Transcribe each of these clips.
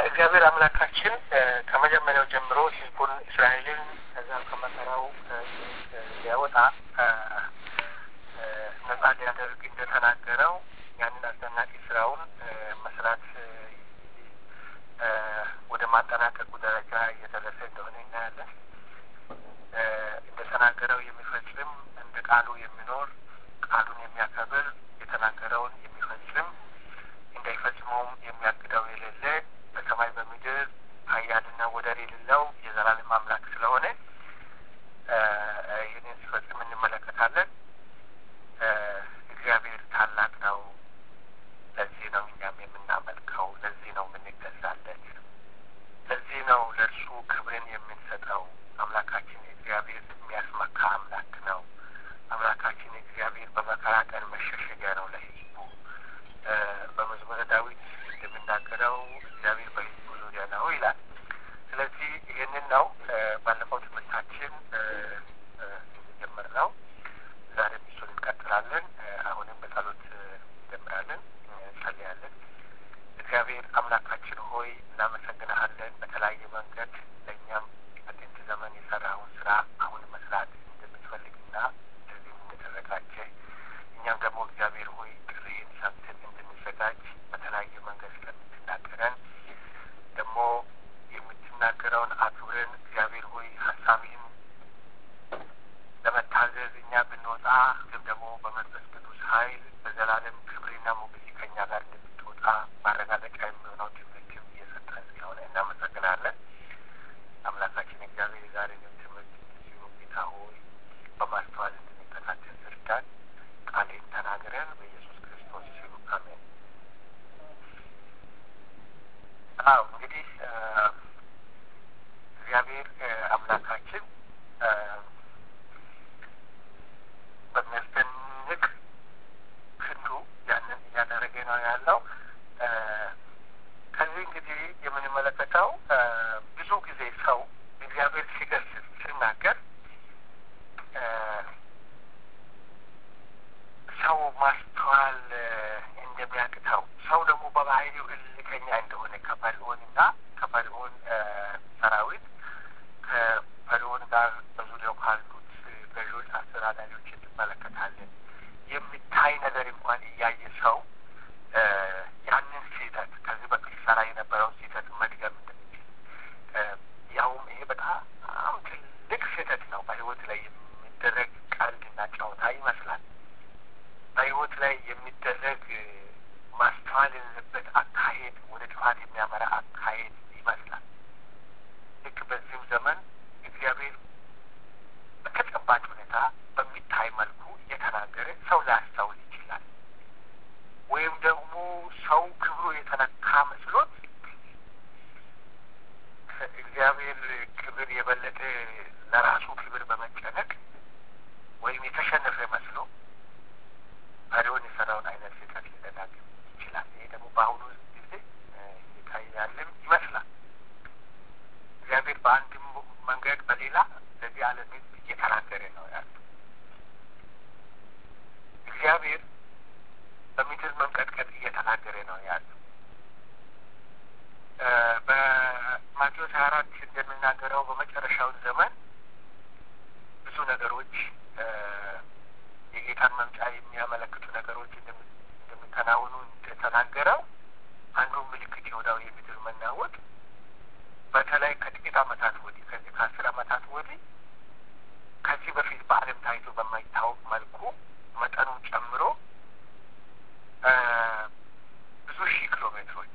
እግዚአብሔር አምላካችን ከመጀመሪያው ጀምሮ ሕዝቡን እስራኤልን ከዛ ከመከራው ሊያወጣ ነጻ ሊያደርግ እንደተናገረው ያንን አስደናቂ ስራውን መስራት ወደ ማጠናቀቁ ደረጃ እየደረሰ እንደሆነ እናያለን። እንደተናገረው የሚፈጽም እንደ ቃሉ የሚኖር ቃሉን የሚያከብር የተናገረውን የሚፈጽም እንዳይፈጽመውም የሚያግደው የሌለ በሰማይ በምድር ኃያልና ወደር የሌለው የዘላለም አምላክ ስለሆነ ይህንን ሲፈጽም እንመለከታለን። እግዚአብሔር ታላቅ ነው። ለዚህ ነው እኛም የምናመልከው። ለዚህ ነው የምንገዛለት። ለዚህ ነው ለእርሱ ክብርን የምንሰጠው። አምላካችን እግዚአብሔር የሚያስመካ አምላክ ነው። አምላካችን እግዚአብሔር በመከራ ቀን መሸሸጊያ ነው ለሕዝቡ። በመዝሙረ ዳዊት እንደሚናገረው እግዚአብሔር በሕዝቡ ዙሪያ ነው ይላል። ስለዚህ ይህንን ነው ባለፈው ትምህርታችን የጀመርነው። ዛሬም እሱን እንቀጥላለን። አሁንም በጸሎት እንጀምራለን፣ እንጸልያለን። እግዚአብሔር አምላካችን ሆይ እናመሰግንሃለን። በተለያየ መንገድ ለእኛም በጥንት ዘመን የሰራውን ስራ አሁን መስራት እንደምትፈልግና እንደዚህም እንደተዘጋጀ እኛም ደግሞ እግዚአብሔር ሆይ ጥሪህን ሰምተን እንድንዘጋጅ በተለያየ መንገድ ስለምትናገረን ደግሞ የምትናገረውን አክብረን እግዚአብሔር ሆይ ሀሳብህን ለመታዘዝ እኛ ብንወጣ ግን ደግሞ በመንፈስ ቅዱስ ኃይል በዘላለም ክብርና ሞገስ ከኛ ጋር እንደምትወጣ ማረጋገጫ የሚሆነው ትምህርትም እየሰጠን ስለሆነ እናመሰግናለን። አምላካችን እግዚአብሔር የዛሬንም ትምህርት እንደዚሁ ጌታ ሆይ በማስተዋል እንድንከታተል እርዳን። ቃሌን ተናግረን በኢየሱስ ክርስቶስ ሲሉ አሜን። አዎ እንግዲህ እግዚአብሔር አምላካችን በሚያስደንቅ ክንዱ ያንን እያደረገ ነው ያለው። ከዚህ እንግዲህ የምንመለከተው ብዙ ጊዜ ሰው እግዚአብሔር ሲገስጽ ሲናገር ሰው ማስተዋል እንደሚያቅተው ሰው ደግሞ በባህሪው እልከኛ እንደሆነ ከፈርዖንና ከፈርዖን ሰራዊት ከፈርዖን ጋር በዙሪያው ካሉት ገዢዎች፣ አስተዳዳሪዎች እንመለከታለን። የሚታይ ነገር እንኳን እያየ ሰው ያንን ስህተት ከዚህ በፊት ሰራ የነበረው ስህተት መድገም እንደሚችል ያውም ይሄ በጣም ትልቅ ስህተት ነው። በህይወት ላይ የሚደረግ ቀልድና ጨዋታ ይመስላል። በህይወት ላይ የሚደረግ ማስተዋል የሌለበት አካሄድ ወደ ጥፋት የሚያመራ አካሄድ ይመስላል። ልክ በዚህም ዘመን እግዚአብሔር በተጨባጭ ሁኔታ በሚታይ መልኩ እየተናገረ ሰው ሊያስተውል ይችላል። ወይም ደግሞ ሰው ክብሩ የተነካ መስሎት እግዚአብሔር ክብር የበለጠ ለራሱ ክብር በመጨነቅ ወይም የተሸነፈ መስሎ ፈሪውን የሰራውን አይነት ስህተት ሊደጋግም ይችላል። ይሄ ደግሞ በአሁኑ ጊዜ ይታያልም ይመስላል። እግዚአብሔር በአንድም መንገድ በሌላ ለዚህ ዓለም ሕዝብ እየተናገረ ነው ያለው። እግዚአብሔር በምድር መንቀጥቀጥ እየተናገረ ነው ያለው። በማቴዎስ ሀያ አራት እንደሚናገረው በመጨረሻውን ዘመን ብዙ ነገሮች የጌታን መምጫ የሚያመለክቱ ነገሮች እንደሚከናወኑ እንደተናገረው አንዱ ምልክት የሆነው የምድር መናወጥ በተለይ ከጥቂት ዓመታት ወዲህ ከዚህ ከአስር ዓመታት ወዲህ ከዚህ በፊት በዓለም ታይቶ በማይታወቅ መልኩ መጠኑ ጨምሮ ብዙ ሺህ ኪሎ ሜትሮች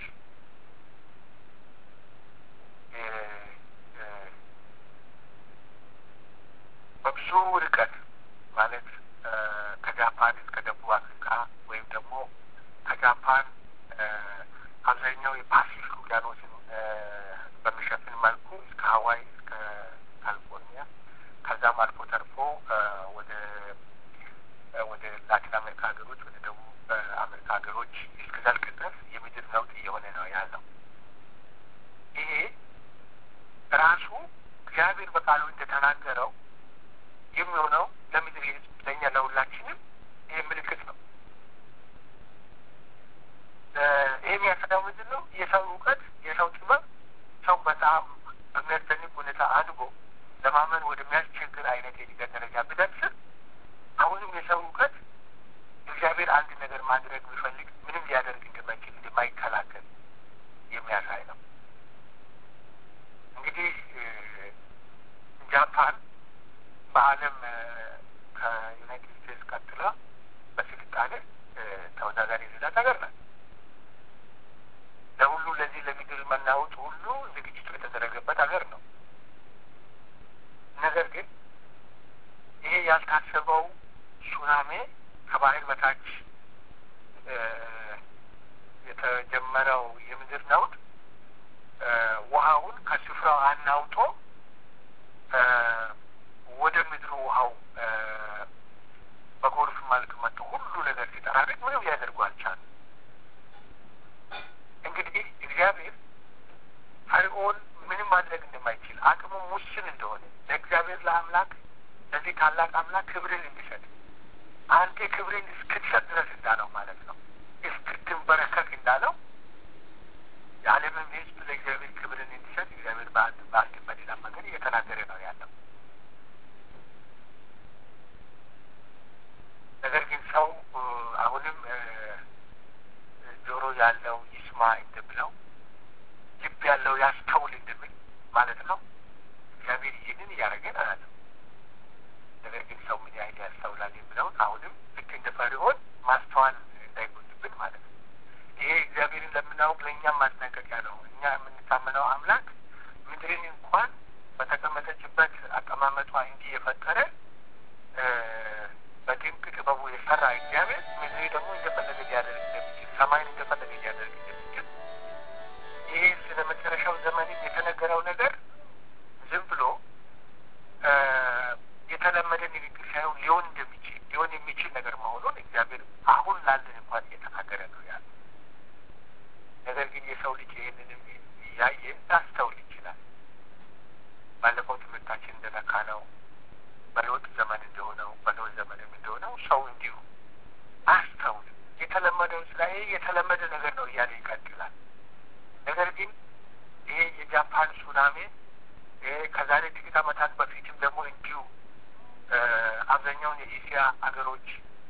በብዙ ርቀት ማለት ከጃፓን እስከ ደቡብ አፍሪካ ወይም ደግሞ ከጃፓን አብዛኛው የፓሲፊክ ውቅያኖስን በሚሸፍን መልኩ እስከ ሀዋይ እስከ ካሊፎርኒያ ከዛም አልፎ ተርፎ ወደ ወደ ላቲን አሜሪካ ሀገሮች ወደ ደቡብ አሜሪካ ሀገሮች እስከዘልቅ ድረስ የምድር ለውጥ እየሆነ ነው ያለው። ይሄ ራሱ እግዚአብሔር በቃሉ እንደተናገረው የሚሆነው ለምድር ሕዝብ ለእኛ ለሁላችንም ይሄ ምልክት ነው። ይህ የሚያሰጋው ምንድን ነው? የሰው እውቀት የሰው ጥበብ በጣም በሚያስደንቅ ሁኔታ አድጎ ለማመን ወደሚያስቸግር አይነት የእድገት ደረጃ ቢደርስም አሁንም የሰው እውቀት እግዚአብሔር አንድ ነገር ማድረግ ቢፈልግ ምንም ሊያደርግ እንደማይችል እንደማይከላከል የሚያሳይ ነው። እንግዲህ ጃፓን በዓለም ከዩናይትድ ስቴትስ ቀጥላ በስልጣኔ ተወዳዳሪ የሌላት ሀገር ናት። ለሁሉ ለዚህ ለምድር መናወጥ ሁሉ ዝግጅቱ የተደረገበት ሀገር ነው። ነገር ግን ይሄ ያልታሰበው ሱናሜ ከባህር በታች የተጀመረው የምድር ነውጥ ውሃውን ከስፍራው አናውጦ ወደ ምድሩ ውሃው በጎርፍ መልክ መጥቶ ሁሉ ነገር ሲጠራርግ ምንም ሊያደርጉ አልቻሉም። እንግዲህ እግዚአብሔር ፈርዖን ምንም ማድረግ እንደማይችል አቅሙ ውስን እንደሆነ ለእግዚአብሔር ለአምላክ ለዚህ ታላቅ አምላክ ክብርን እንዲሰጥ አንተ ክብርን እስክትሰጥ ድረስ እንዳለው ማለት ነው እስክትንበረከክ እንዳለው የዓለምም ሕዝብ ለእግዚአብሔር ክብርን እንዲሰጥ እግዚአብሔር በአንድ በአንድ በሌላ መንገድ እየተናገረ ነው ያለው። ነገር ግን ሰው አሁንም ጆሮ ያለው ይስማ እንደብለው ልብ ያለው ያስተውል እንደሚል ማለት ነው። እግዚአብሔር ይህንን እያደረገ ነው ያለው። ነገር ግን ሰው ምን ያህል ያስተውላል የሚለውን አሁንም ልክ እንደ ፈርዖን ማስተዋል እንዳይጎድብን ማለት ነው። ይሄ እግዚአብሔርን ለምናውቅ ለእኛም ማስጠንቀቂያ ነው። እኛ የምንታመነው አምላክ ምድርን እንኳን በተቀመጠችበት አቀማመጧ እንዲህ የፈጠረ በድንቅ ጥበቡ የሰራ እግዚአብሔር ምድር ደግሞ እንደፈለገ ሊያደርግ እንደሚችል ሰማይን እንደፈለገ ሊያደርግ እንደሚችል ይሄ ስለ መጨረሻው ዘመንም የተነገረው ነገር ዝም ብሎ የተለመደ ንግግር ሳይሆን ሊሆን እንደሚችል ሊሆን የሚችል ነገር መሆኑን እግዚአብሔር አሁን ላለን እንኳን እየተናገረ ነው ያለ። ነገር ግን የሰው ልጅ ይህንንም እያየ ላስተውል ይችላል። ባለፈው ትምህርታችን እንደነካ ነው በለውጥ ዘመን እንደሆነው በለውጥ ዘመንም እንደሆነው ሰው እንዲሁ አስተውል የተለመደው ስራ ይሄ የተለመደ ነገር ነው እያለ ይቀጥላል። ነገር ግን ይሄ የጃፓን ሱናሜ ይሄ ከዛሬ ጥቂት ዓመታት በፊትም ደግሞ እንዲሁ አብዛኛውን የኤስያ ሀገሮች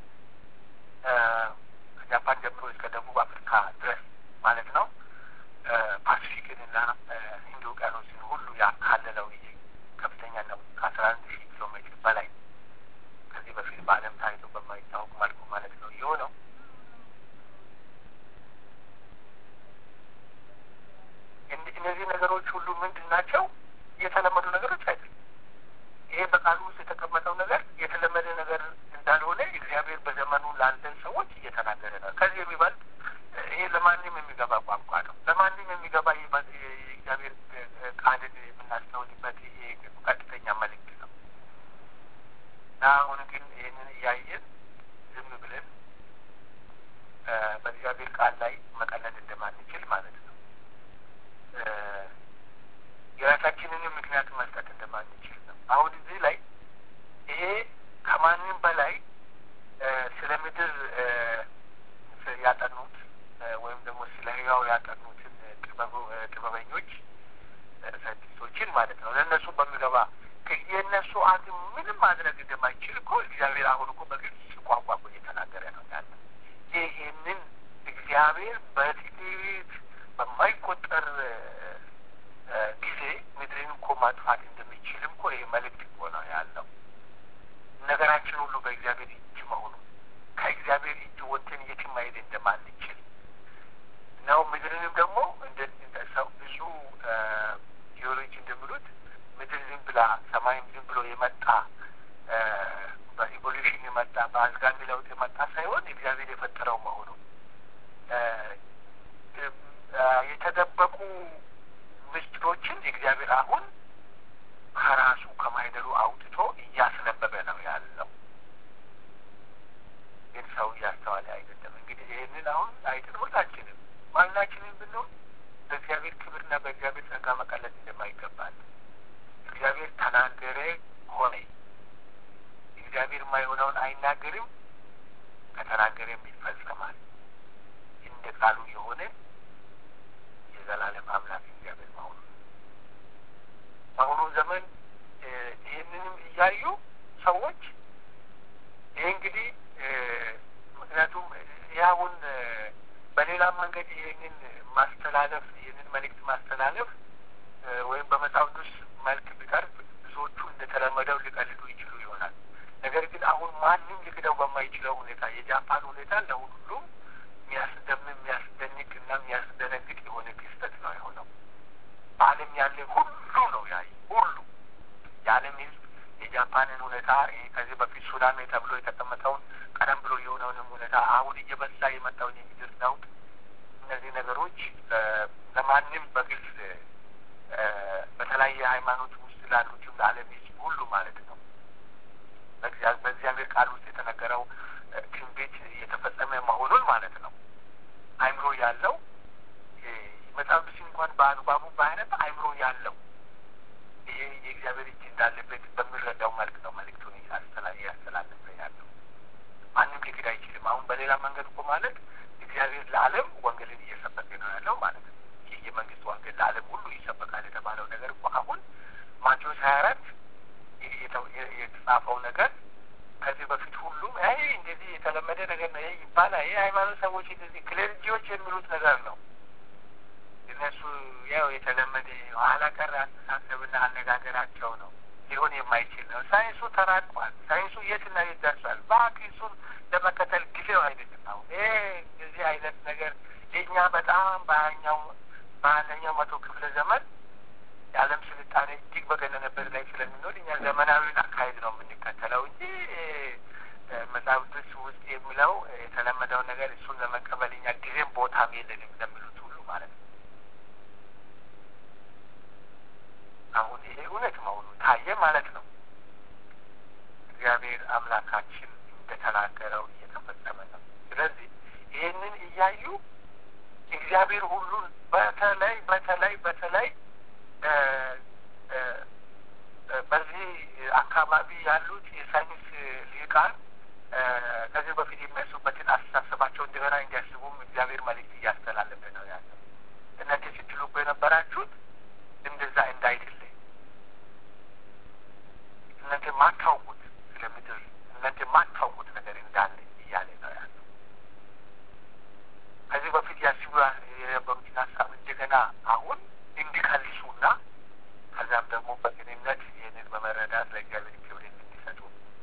ከጃፓን ጀምሮ እስከ ደቡብ አፍሪካ ድረስ ማለት ነው ፓሲፊክንና ህንድ ውቅያኖስን ሁሉ ያካለለው ይሄ ከፍተኛ ነው። ከአስራ አንድ ሺህ ኪሎ ሜትር በላይ ከዚህ በፊት በዓለም ታይቶ በማይታወቅ መልኩ ማለት ነው የሆነው እነዚህ ነገሮች ሁሉ ምንድን ናቸው? የተለመዱ ነገሮች አይደሉም። ይሄ በቃሉ ውስጥ የተቀመጠው ነገር የተለመደ ነገር እንዳልሆነ እግዚአብሔር በዘመኑ ላለን ሰዎች እየተናገረ ነው። ከዚህ የሚበልጥ ይሄ ለማንም የሚገባ ቋንቋ ነው። ለማንም የሚገባ የእግዚአብሔር ቃልን የምናስተውልበት ይሄ ቀጥተኛ መልእክት ነው እና አሁን ግን ይህንን እያየን ዝም ብለን በእግዚአብሔር ቃል ላይ መቀለድ እንደማንችል ማለት ነው የራሳችንንም ምክንያት መስጠት እንደማንችል ነው። አሁን እዚህ ላይ ይሄ ከማንም በላይ ስለ ምድር ያጠኑት ወይም ደግሞ ስለ ህያው ያጠኑትን ጥበበኞች ሳይንቲስቶችን ማለት ነው ለእነሱ በሚገባ የእነሱ አቅም ምንም ማድረግ እንደማይችል እኮ እግዚአብሔር አሁን እኮ በግልጽ ቋንቋ እኮ እየተናገረ ነው ያለ። ይህንን እግዚአብሔር በጥቂት በማይቆጠር ጊዜ ምድርን እኮ ማጥፋት እንደሚችልም እኮ ይህ መልእክት እኮ ነው ያለው። ነገራችን ሁሉ በእግዚአብሔር እጅ መሆኑ ከእግዚአብሔር እጅ ወጥተን የትም መሄድ እንደማንችል ነው። ምድርንም ደግሞ እንደ ሰው ብዙ ቴዎሎጂ እንደሚሉት ምድር ዝም ብላ ሰማይም ዝም ብሎ የመጣ በኢቮሉሽን የመጣ በአዝጋሚ ለውጥ የመጣ ሳይሆን እግዚአብሔር የፈጠረው መሆኑ የተደበቁ ምስጢሮችን እግዚአብሔር አሁን ከራሱ ከማይደሩ አውጥቶ እያስነበበ ነው ያለው። ግን ሰው እያስተዋለ አይደለም። እንግዲህ ይህንን አሁን አይተን ሁላችንም ማናችንም ብንሆን በእግዚአብሔር ክብርና በእግዚአብሔር ጸጋ መቀለድ እንደማይገባል እግዚአብሔር ተናገረ ሆነ። እግዚአብሔር የማይሆነውን አይናገርም፣ ከተናገረም ይፈጸማል። እንደ ቃሉ የሆነ የዘላለም አምላክ እግዚአብሔር መሆኑ ይህንን ማስተላለፍ ይህንን መልእክት ማስተላለፍ ወይም በመጽሐፍ ቅዱስ መልክ ቢቀርብ ብዙዎቹ እንደተለመደው ሊቀልዱ ይችሉ ይሆናል። ነገር ግን አሁን ማንም ሊክደው በማይችለው ሁኔታ የጃፓን ሁኔታ ለሁሉም የሚያስደምም የሚያስደንቅ እና የሚያስደነግጥ የሆነ ክስተት ነው የሆነው። በዓለም ያለ ሁሉ ነው ያይ ሁሉ የዓለም ሕዝብ የጃፓንን ሁኔታ ከዚህ በፊት ሱናሚ ተብሎ የተቀመጠውን ቀደም ብሎ የሆነውንም ሁኔታ አሁን እየበዛ የመጣውን የምድር ለውጥ እነዚህ ነገሮች ለማንም በግልጽ በተለያየ ሃይማኖት ውስጥ ላሉትም ለዓለም ሕዝብ ሁሉ ማለት ነው በእግዚአብሔር ቃል ውስጥ የተነገረው ትንቢት እየተፈጸመ መሆኑን ማለት ነው። አይምሮ ያለው መጽሐፍ ቅዱስን እንኳን በአግባቡ በአይነት አይምሮ ያለው ይሄ የእግዚአብሔር እጅ እንዳለበት በሚረዳው መልክ ነው መልእክቱን እያስተላለፈ ያለው። ማንም ሊክድ አይችልም። አሁን በሌላ መንገድ እኮ ማለት እግዚአብሔር ለዓለም ወንጌልን እየሰበከ ነው ያለው ማለት ነው። ይህ የመንግስት ወንጌል ለዓለም ሁሉ ይሰበካል የተባለው ነገር እኮ አሁን ማቴዎስ ሀያ አራት የተጻፈው ነገር ከዚህ በፊት ሁሉም ይሄ እንደዚህ የተለመደ ነገር ነው፣ ይሄ ይባላል፣ ይሄ ሃይማኖት ሰዎች እንደዚህ ክሌርጂዎች የሚሉት ነገር ነው። እነሱ ያው የተለመደ ኋላ ቀር አስተሳሰብና አነጋገራቸው ነው። ሊሆን የማይችል ነው። ሳይንሱ ተራቋል። ሳይንሱ የትና የት ደርሷል። እባክህ እሱን ለመከተል ጊዜው አይደለም። አሁን ይሄ እንደዚህ አይነት ነገር የእኛ በጣም በሀያኛው በአንደኛው መቶ ክፍለ ዘመን የዓለም ስልጣኔ እጅግ በገነነበት ላይ ስለሚኖር እኛ ዘመናዊን አካሄድ ነው የምንከተለው እንጂ መጽሐፍ ቅዱስ ውስጥ የሚለው የተለመደውን ነገር እሱን ለመቀበል እኛ ጊዜም ቦታም የለንም እንደሚሉት ሁሉ ማለት ነው። አሁን ይሄ እውነት መሆኑ ታየ ማለት ነው። እግዚአብሔር አምላካችን እንደተናገረው እየተፈጸመ ነው። ስለዚህ ይህንን እያዩ እግዚአብሔር ሁሉን በተለይ በተለይ በተለይ በዚህ አካባቢ ያሉት የሳይንስ ሊቃን ከዚህ በፊት የሚያስቡበትን አስተሳሰባቸው እንደገና እንዲያስቡም እግዚአብሔር መልእክት እያስተላለፈ ነው ያለው። እናንተ ስትሉበት የነበራችሁት እንደዛ እንዳይደለ እናንተ ማታውቁት ስለ ምድር እናንተ ማታውቁት ነገር እንዳለ እያለ ነው ያለው። ከዚህ በፊት ያስቡ የነበሩትን ሀሳብ እንደገና አሁን እንዲከልሱና ከዛም ደግሞ በቅንነት ይህንን በመረዳት ለእግዚአብሔር ክብር እንዲሰጡ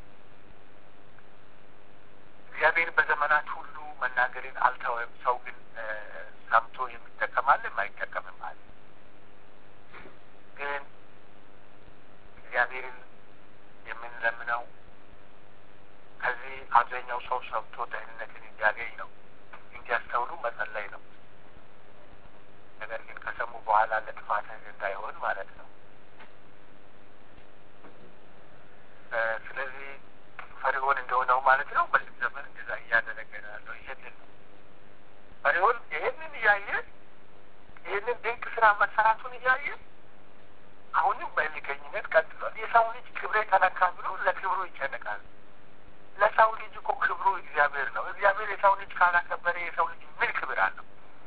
እግዚአብሔር በዘመናት ሁሉ መናገርን አልተወም። ሰው ግን ሰምቶ የሚጠቀማል አይጠቀምም አለ። ግን እግዚአብሔርን የምንለምነው ከዚህ አብዛኛው ሰው ሰምቶ ደህንነትን እንዲያገኝ ነው፣ እንዲያስተውሉ መጸለይ ነው። ነገር ግን ከሰሙ በኋላ ለጥፋት እንዳይሆን ማለት ነው። ስለዚህ ፈሪሆን እንደሆነው ማለት ነው። በዚህ ዘመን እንደዛ እያደረገ ነው ያለው። ይሄንን ነው ፈሪሆን ይሄንን እያየ ይህንን ድንቅ ስራ መሰራቱን እያየ አሁንም በእልከኝነት ቀጥሏል። የሰው ልጅ ክብሬ ተነካ ብሎ ለክብሩ ይጨነቃል። ለሰው ልጅ እኮ ክብሩ እግዚአብሔር ነው። እግዚአብሔር የሰው ልጅ ካላከበረ የሰው ልጅ ምን ክብር አለው?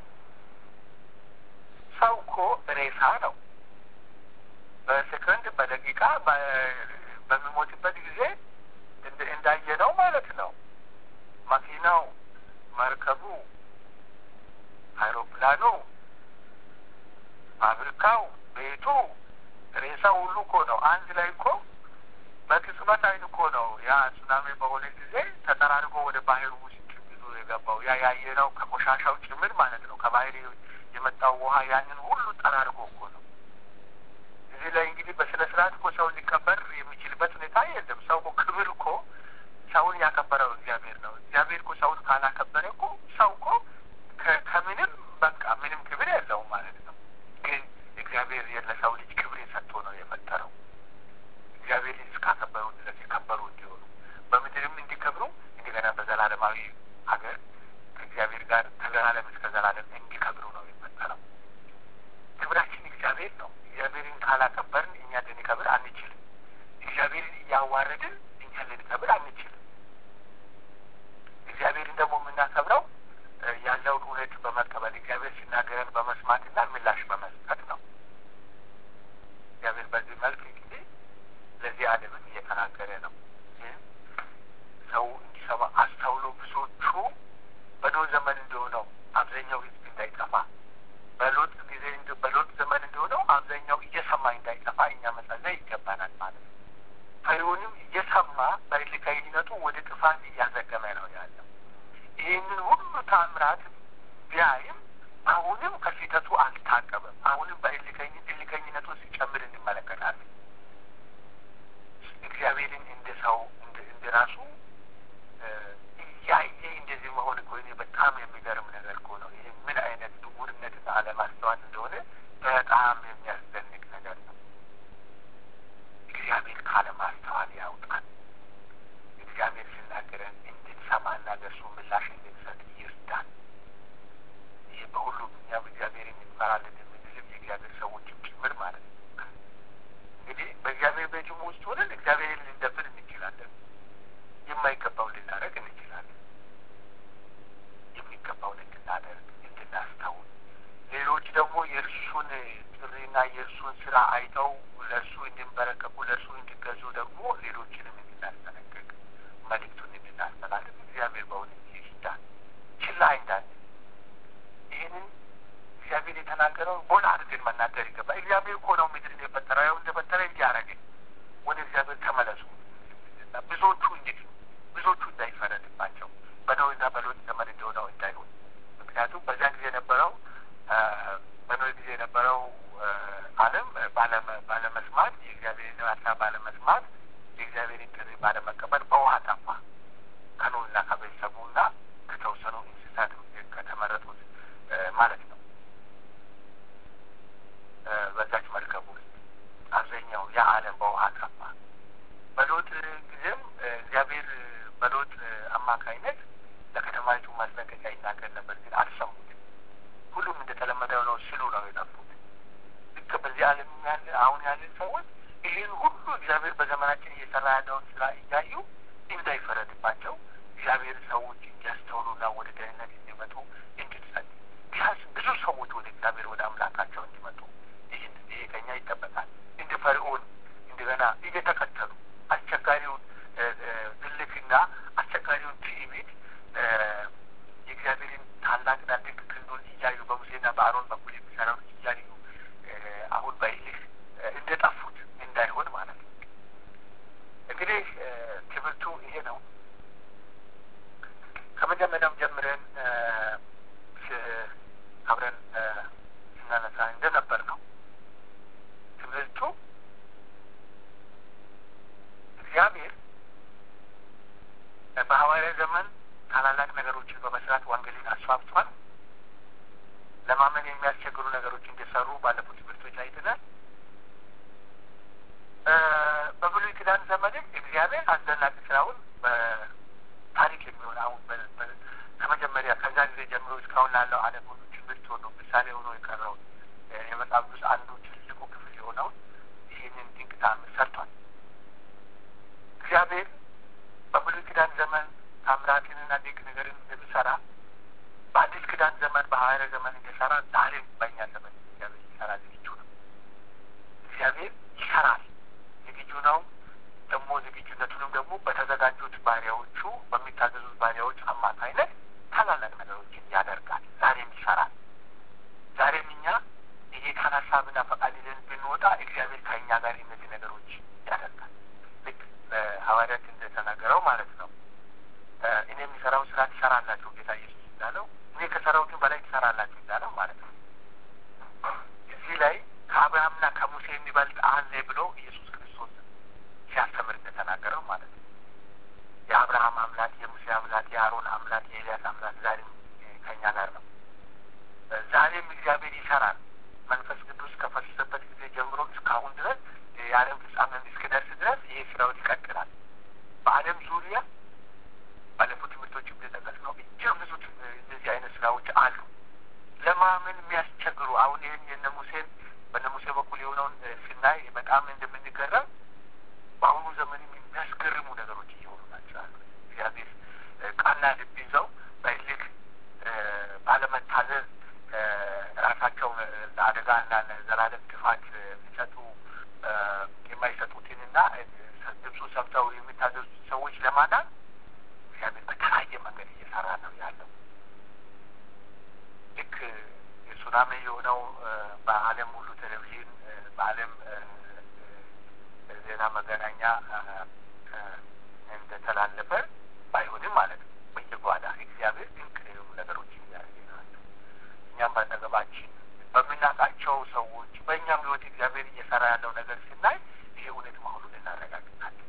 ሰው እኮ ሬሳ ነው። በሴኮንድ በደቂቃ በሚሞትበት ጊዜ እንዳየነው ማለት ነው። መኪናው፣ መርከቡ፣ አይሮፕላኑ፣ ፋብሪካው፣ ቤቱ ሬሳ ሁሉ እኮ ነው። አንድ ላይ እኮ በቅጽበት አይን እኮ ነው ያ ሱናሚ በሆነ ጊዜ ተጠራርጎ ወደ ባህር ውስጥ ይዞ የገባው ያ ያየነው ከቆሻሻው ጭምር ማለት ነው። ከባህር የመጣው ውሃ ያንን ሁሉ ጠራርጎ እኮ ነው። እዚህ ላይ እንግዲህ በስነ ስርዓት እኮ ሰው ሊቀበር የሚችልበት ሁኔታ የለም። ሰው እኮ ክብር እኮ ሰውን ያከበረው እግዚአብሔር ነው። እግዚአብሔር እኮ ሰውን ካላከበረ እኮ ሰው እኮ ከምንም በቃ ምንም ክብር የለውም ማለት ነው። ግን እግዚአብሔር ለሰው ልጅ ክብር ሰጥቶ ነው የፈጠረው። እግዚአብሔር እስካከበሩ ድረስ የከበሩ እንዲሆኑ በምድርም እንዲከብሩ እንደገና በዘላለማዊ ሀገር ከእግዚአብሔር ጋር ከዘላለም እስከ ዘላለም እንዲከብሩ ነው የፈጠረው። ክብራችን እግዚአብሔር ነው። እግዚአብሔርን ካላከበርን እኛ ልንከብር አንችልም። እግዚአብሔርን እያዋረድን እኛ ልንከብር አንችልም። እግዚአብሔርን ደግሞ የምናከብረው ያለውን እውነት በመቀበል እግዚአብሔር ሲናገረን በመስማትና ምላሽ በመስጠት ነው። ከሰማይ እንዳይጠፋ እኛ መጸለይ ይገባናል ማለት ነው። ፈሪውንም እየሰማ በእልከኝነቱ ወደ ጥፋት እያዘገመ ነው ያለው። ይህንን ሁሉ ታምራት ቢያይም አሁንም ከስህተቱ አልታቀበም። አሁንም በእልከኝነቱ ሲጨምር እንመለከታለን። እግዚአብሔርን እንደ ሰው እንደ ራሱ እያየ እንደዚህ መሆን እኮ በጣም የሚገርም ነገር እኮ ነው። ይህ ምን አይነት ድውርነትና አለማስተዋል እንደሆነ በጣም የሚያስደንቅ ነገር ነው። እግዚአብሔር ካለማስተዋል ያውጣል። እግዚአብሔር ሲናገረን እንድንሰማና ለእርሱ ምላሽ እንድንሰጥ ይርዳል። ይህ በሁሉም እኛም እግዚአብሔርን እንፈራለን የምንልም የእግዚአብሔር ሰዎችም ጭምር ማለት ነው። እንግዲህ በእግዚአብሔር ቤትም ውስጥ ሆነን እግዚአብሔርን ልንደፍር እንችላለን። የማይገባውን ልናደርግ እንችላለን። የሚገባውን እንድናደርግ እንድናስተውል፣ ሌሎች ደግሞ የእርሱን ጥሪና የእርሱን ስራ አይተው ለእርሱ እንድንበረከቁ ለእርሱ እንዲገዙ ደግሞ ሌሎችንም እንድናስጠነቅቅ መልእክቱን እንድናስተላልፍ እግዚአብሔር በእውነት ይርዳል። ችላ እንዳለ ይህንን እግዚአብሔር የተናገረውን ጎላ አድርገን መናገር ይገባል። እግዚአብሔር እኮ ነው ምድርን የፈጠረው። ያው እንደፈጠረ እንዲያደረገ ወደ እግዚአብሔር ተመለሱ። ብዙዎቹ እንግዲህ ብዙዎቹ እንዳይፈረድባቸው በኖይና በሎጥ ዘመን እንደሆነው እንዳይሆን። ምክንያቱም በዚያ ጊዜ የነበረው በኖይ ጊዜ የነበረው ዓለም ባለመስማት የእግዚአብሔርን ሀሳብ ባለመስማት የእግዚአብሔርን ጥሪ ባለመቀበል በውሃ ጠፋ። ከኖይና ከቤተሰቡና ከተወሰኑ እንስሳት ከተመረጡት ማለት ነው። በዛች መርከብ ውስጥ አብዛኛው ያ ዓለም በውሃ ጠፋ። በሎጥ ጊዜም እግዚአብሔር በሎጥ አማካይነት ለከተማይቱ ማስጠንቀቂያ ይናገር ነበር፣ ግን አልሰሙትም። ሁሉም እንደተለመደው ነው ሲሉ ነው የጠፉት። ልክ በዚህ ዓለም ያለ አሁን ያለን ሰዎች ይህን ሁሉ እግዚአብሔር በዘመናችን እየሰራ ያለውን ስራ እያዩ እንዳይፈረድባቸው እግዚአብሔር ሰዎች እንዲያስተውሉና ወደ ደህንነት እንዲመጡ እንድንጸልይ ቢያንስ ብዙ ሰዎች ወደ እግዚአብሔር ወደ አምላካቸው እንዲመጡ ይህን ይሄ ከኛ ይጠበቃል። እንደ ፈርዖን እንደገና እየተከተሉ አስቸጋሪውን ትልቅና አስቸጋሪውን ትዕቢት የእግዚአብሔርን ታላቅና ድንቅ ክንዱን እያዩ በሙሴና በአሮን በኩል የሚሰራውን እያዩ አሁን በይልህ እንደጠፉት እንዳይሆን ማለት ነው። እንግዲህ ትምህርቱ ይሄ ነው። ከመጀመሪያም ጀምረን አብረን ስናነሳ እንደነበር ነው ትምህርቱ እግዚአብሔር በሐዋርያ ዘመን ታላላቅ ነገሮችን በመስራት ወንጌልን አስፋፍቷል። ለማመን የሚያስቸግሩ ነገሮች እንደሰሩ ባለፉት ትምህርቶች አይተናል። በብሉይ ኪዳን ዘመንም እግዚአብሔር አስደናቂ ስራውን በታሪክ የሚሆን አሁን ከመጀመሪያ ከዛ ጊዜ ጀምሮ እስካሁን ላለው ዓለም ሁሉ ትምህርት ሆኖ ምሳሌ ሆኖ የቀረውን የመጽሐፍ ቅዱስ አንዱ ትልቁ ክፍል የሆነውን ይህንን ድንቅ ተአምር ሰርቷል። እግዚአብሔር በብሉይ ኪዳን ዘመን ታምራትንና ድንቅ ነገርን እንደሚሰራ በአዲስ ኪዳን ዘመን በሐዋርያ ዘመን እንደሰራ ዛሬም በእኛ ዘመን እግዚአብሔር ሊሰራ ዝግጁ ነው። እግዚአብሔር ይሰራል፣ ዝግጁ ነው። ደግሞ ዝግጁነቱንም ደግሞ በተዘጋጁት ባሪያዎቹ በሚታዘዙት ባሪያዎች አማካይነት ታላላቅ ነገሮችን ያደርጋል። ዛሬም ይሰራል። ዛሬም እኛ የጌታን ሀሳብና ፈቃድ ይዘን ብንወጣ እግዚአብሔር ከእኛ ጋር እነዚህ ነገሮች ያደርጋል። ልክ ሐዋርያት እንደተናገረው ማለት ነው። እኔ የሚሰራው ስራ ትሰራላችሁ ጌታ ኢየሱስ እንዳለው እኔ ከሰራሁትን በላይ ትሰራላችሁ እንዳለው ማለት ነው። እዚህ ላይ ከአብርሃምና ከሙሴ የሚበልጥ አለ ብሎ ኢየሱስ ክርስቶስ ሲያስተምር እንደተናገረው ማለት ነው። የአብርሃም አምላክ፣ የሙሴ አምላክ፣ የአሮን አምላክ፣ የኤልያስ አምላክ ዛሬም ከእኛ ጋር ነው። ዛሬም እግዚአብሔር ይሰራል። መንፈስ ቅዱስ ከፈሰሰበት ጊዜ ጀምሮ እስካሁን ድረስ የዓለም ፍጻሜ እስኪደርስ ድረስ ይህ ስራውን ይቀጥላል። በዓለም ዙሪያ ባለፉት ትምህርቶች እንደጠቀስ ነው እጅግ ብዙ እንደዚህ አይነት ስራዎች አሉ። ለማመን የሚያስቸግሩ አሁን ይህን የነ ሙሴን በነ ሙሴ በኩል የሆነውን ስናይ በጣም እንደምንገረም በአሁኑ ዘመን የሚያስገርሙ ነገሮች እየሆኑ ናቸው አሉ። እግዚአብሔር ቃና ልብ ይዘው በልክ ባለመታዘዝ ራሳቸውን ለአደጋና ለዘላለም ጥፋት ሊሰጡ የማይሰጡትንና ድምፁ ሰምተው የሚታዘዙት ሰዎች ለማዳን እግዚአብሔር በተለያየ መንገድ እየሰራ ነው ያለው። ልክ የሱናሚ የሆነው በዓለም ሁሉ ቴሌቪዥን በዓለም በቀደም ዜና መገናኛ እንደተላለፈ ባይሆንም ማለት ነው በየጓዳ እግዚአብሔር ድንቅ የሆኑ ነገሮችን እያደረገ ናቸው። እኛም በአጠገባችን በምናውቃቸው ሰዎች በእኛም ህይወት እግዚአብሔር እየሰራ ያለው ነገር ስናይ ይሄ እውነት መሆኑን እናረጋግጣለን።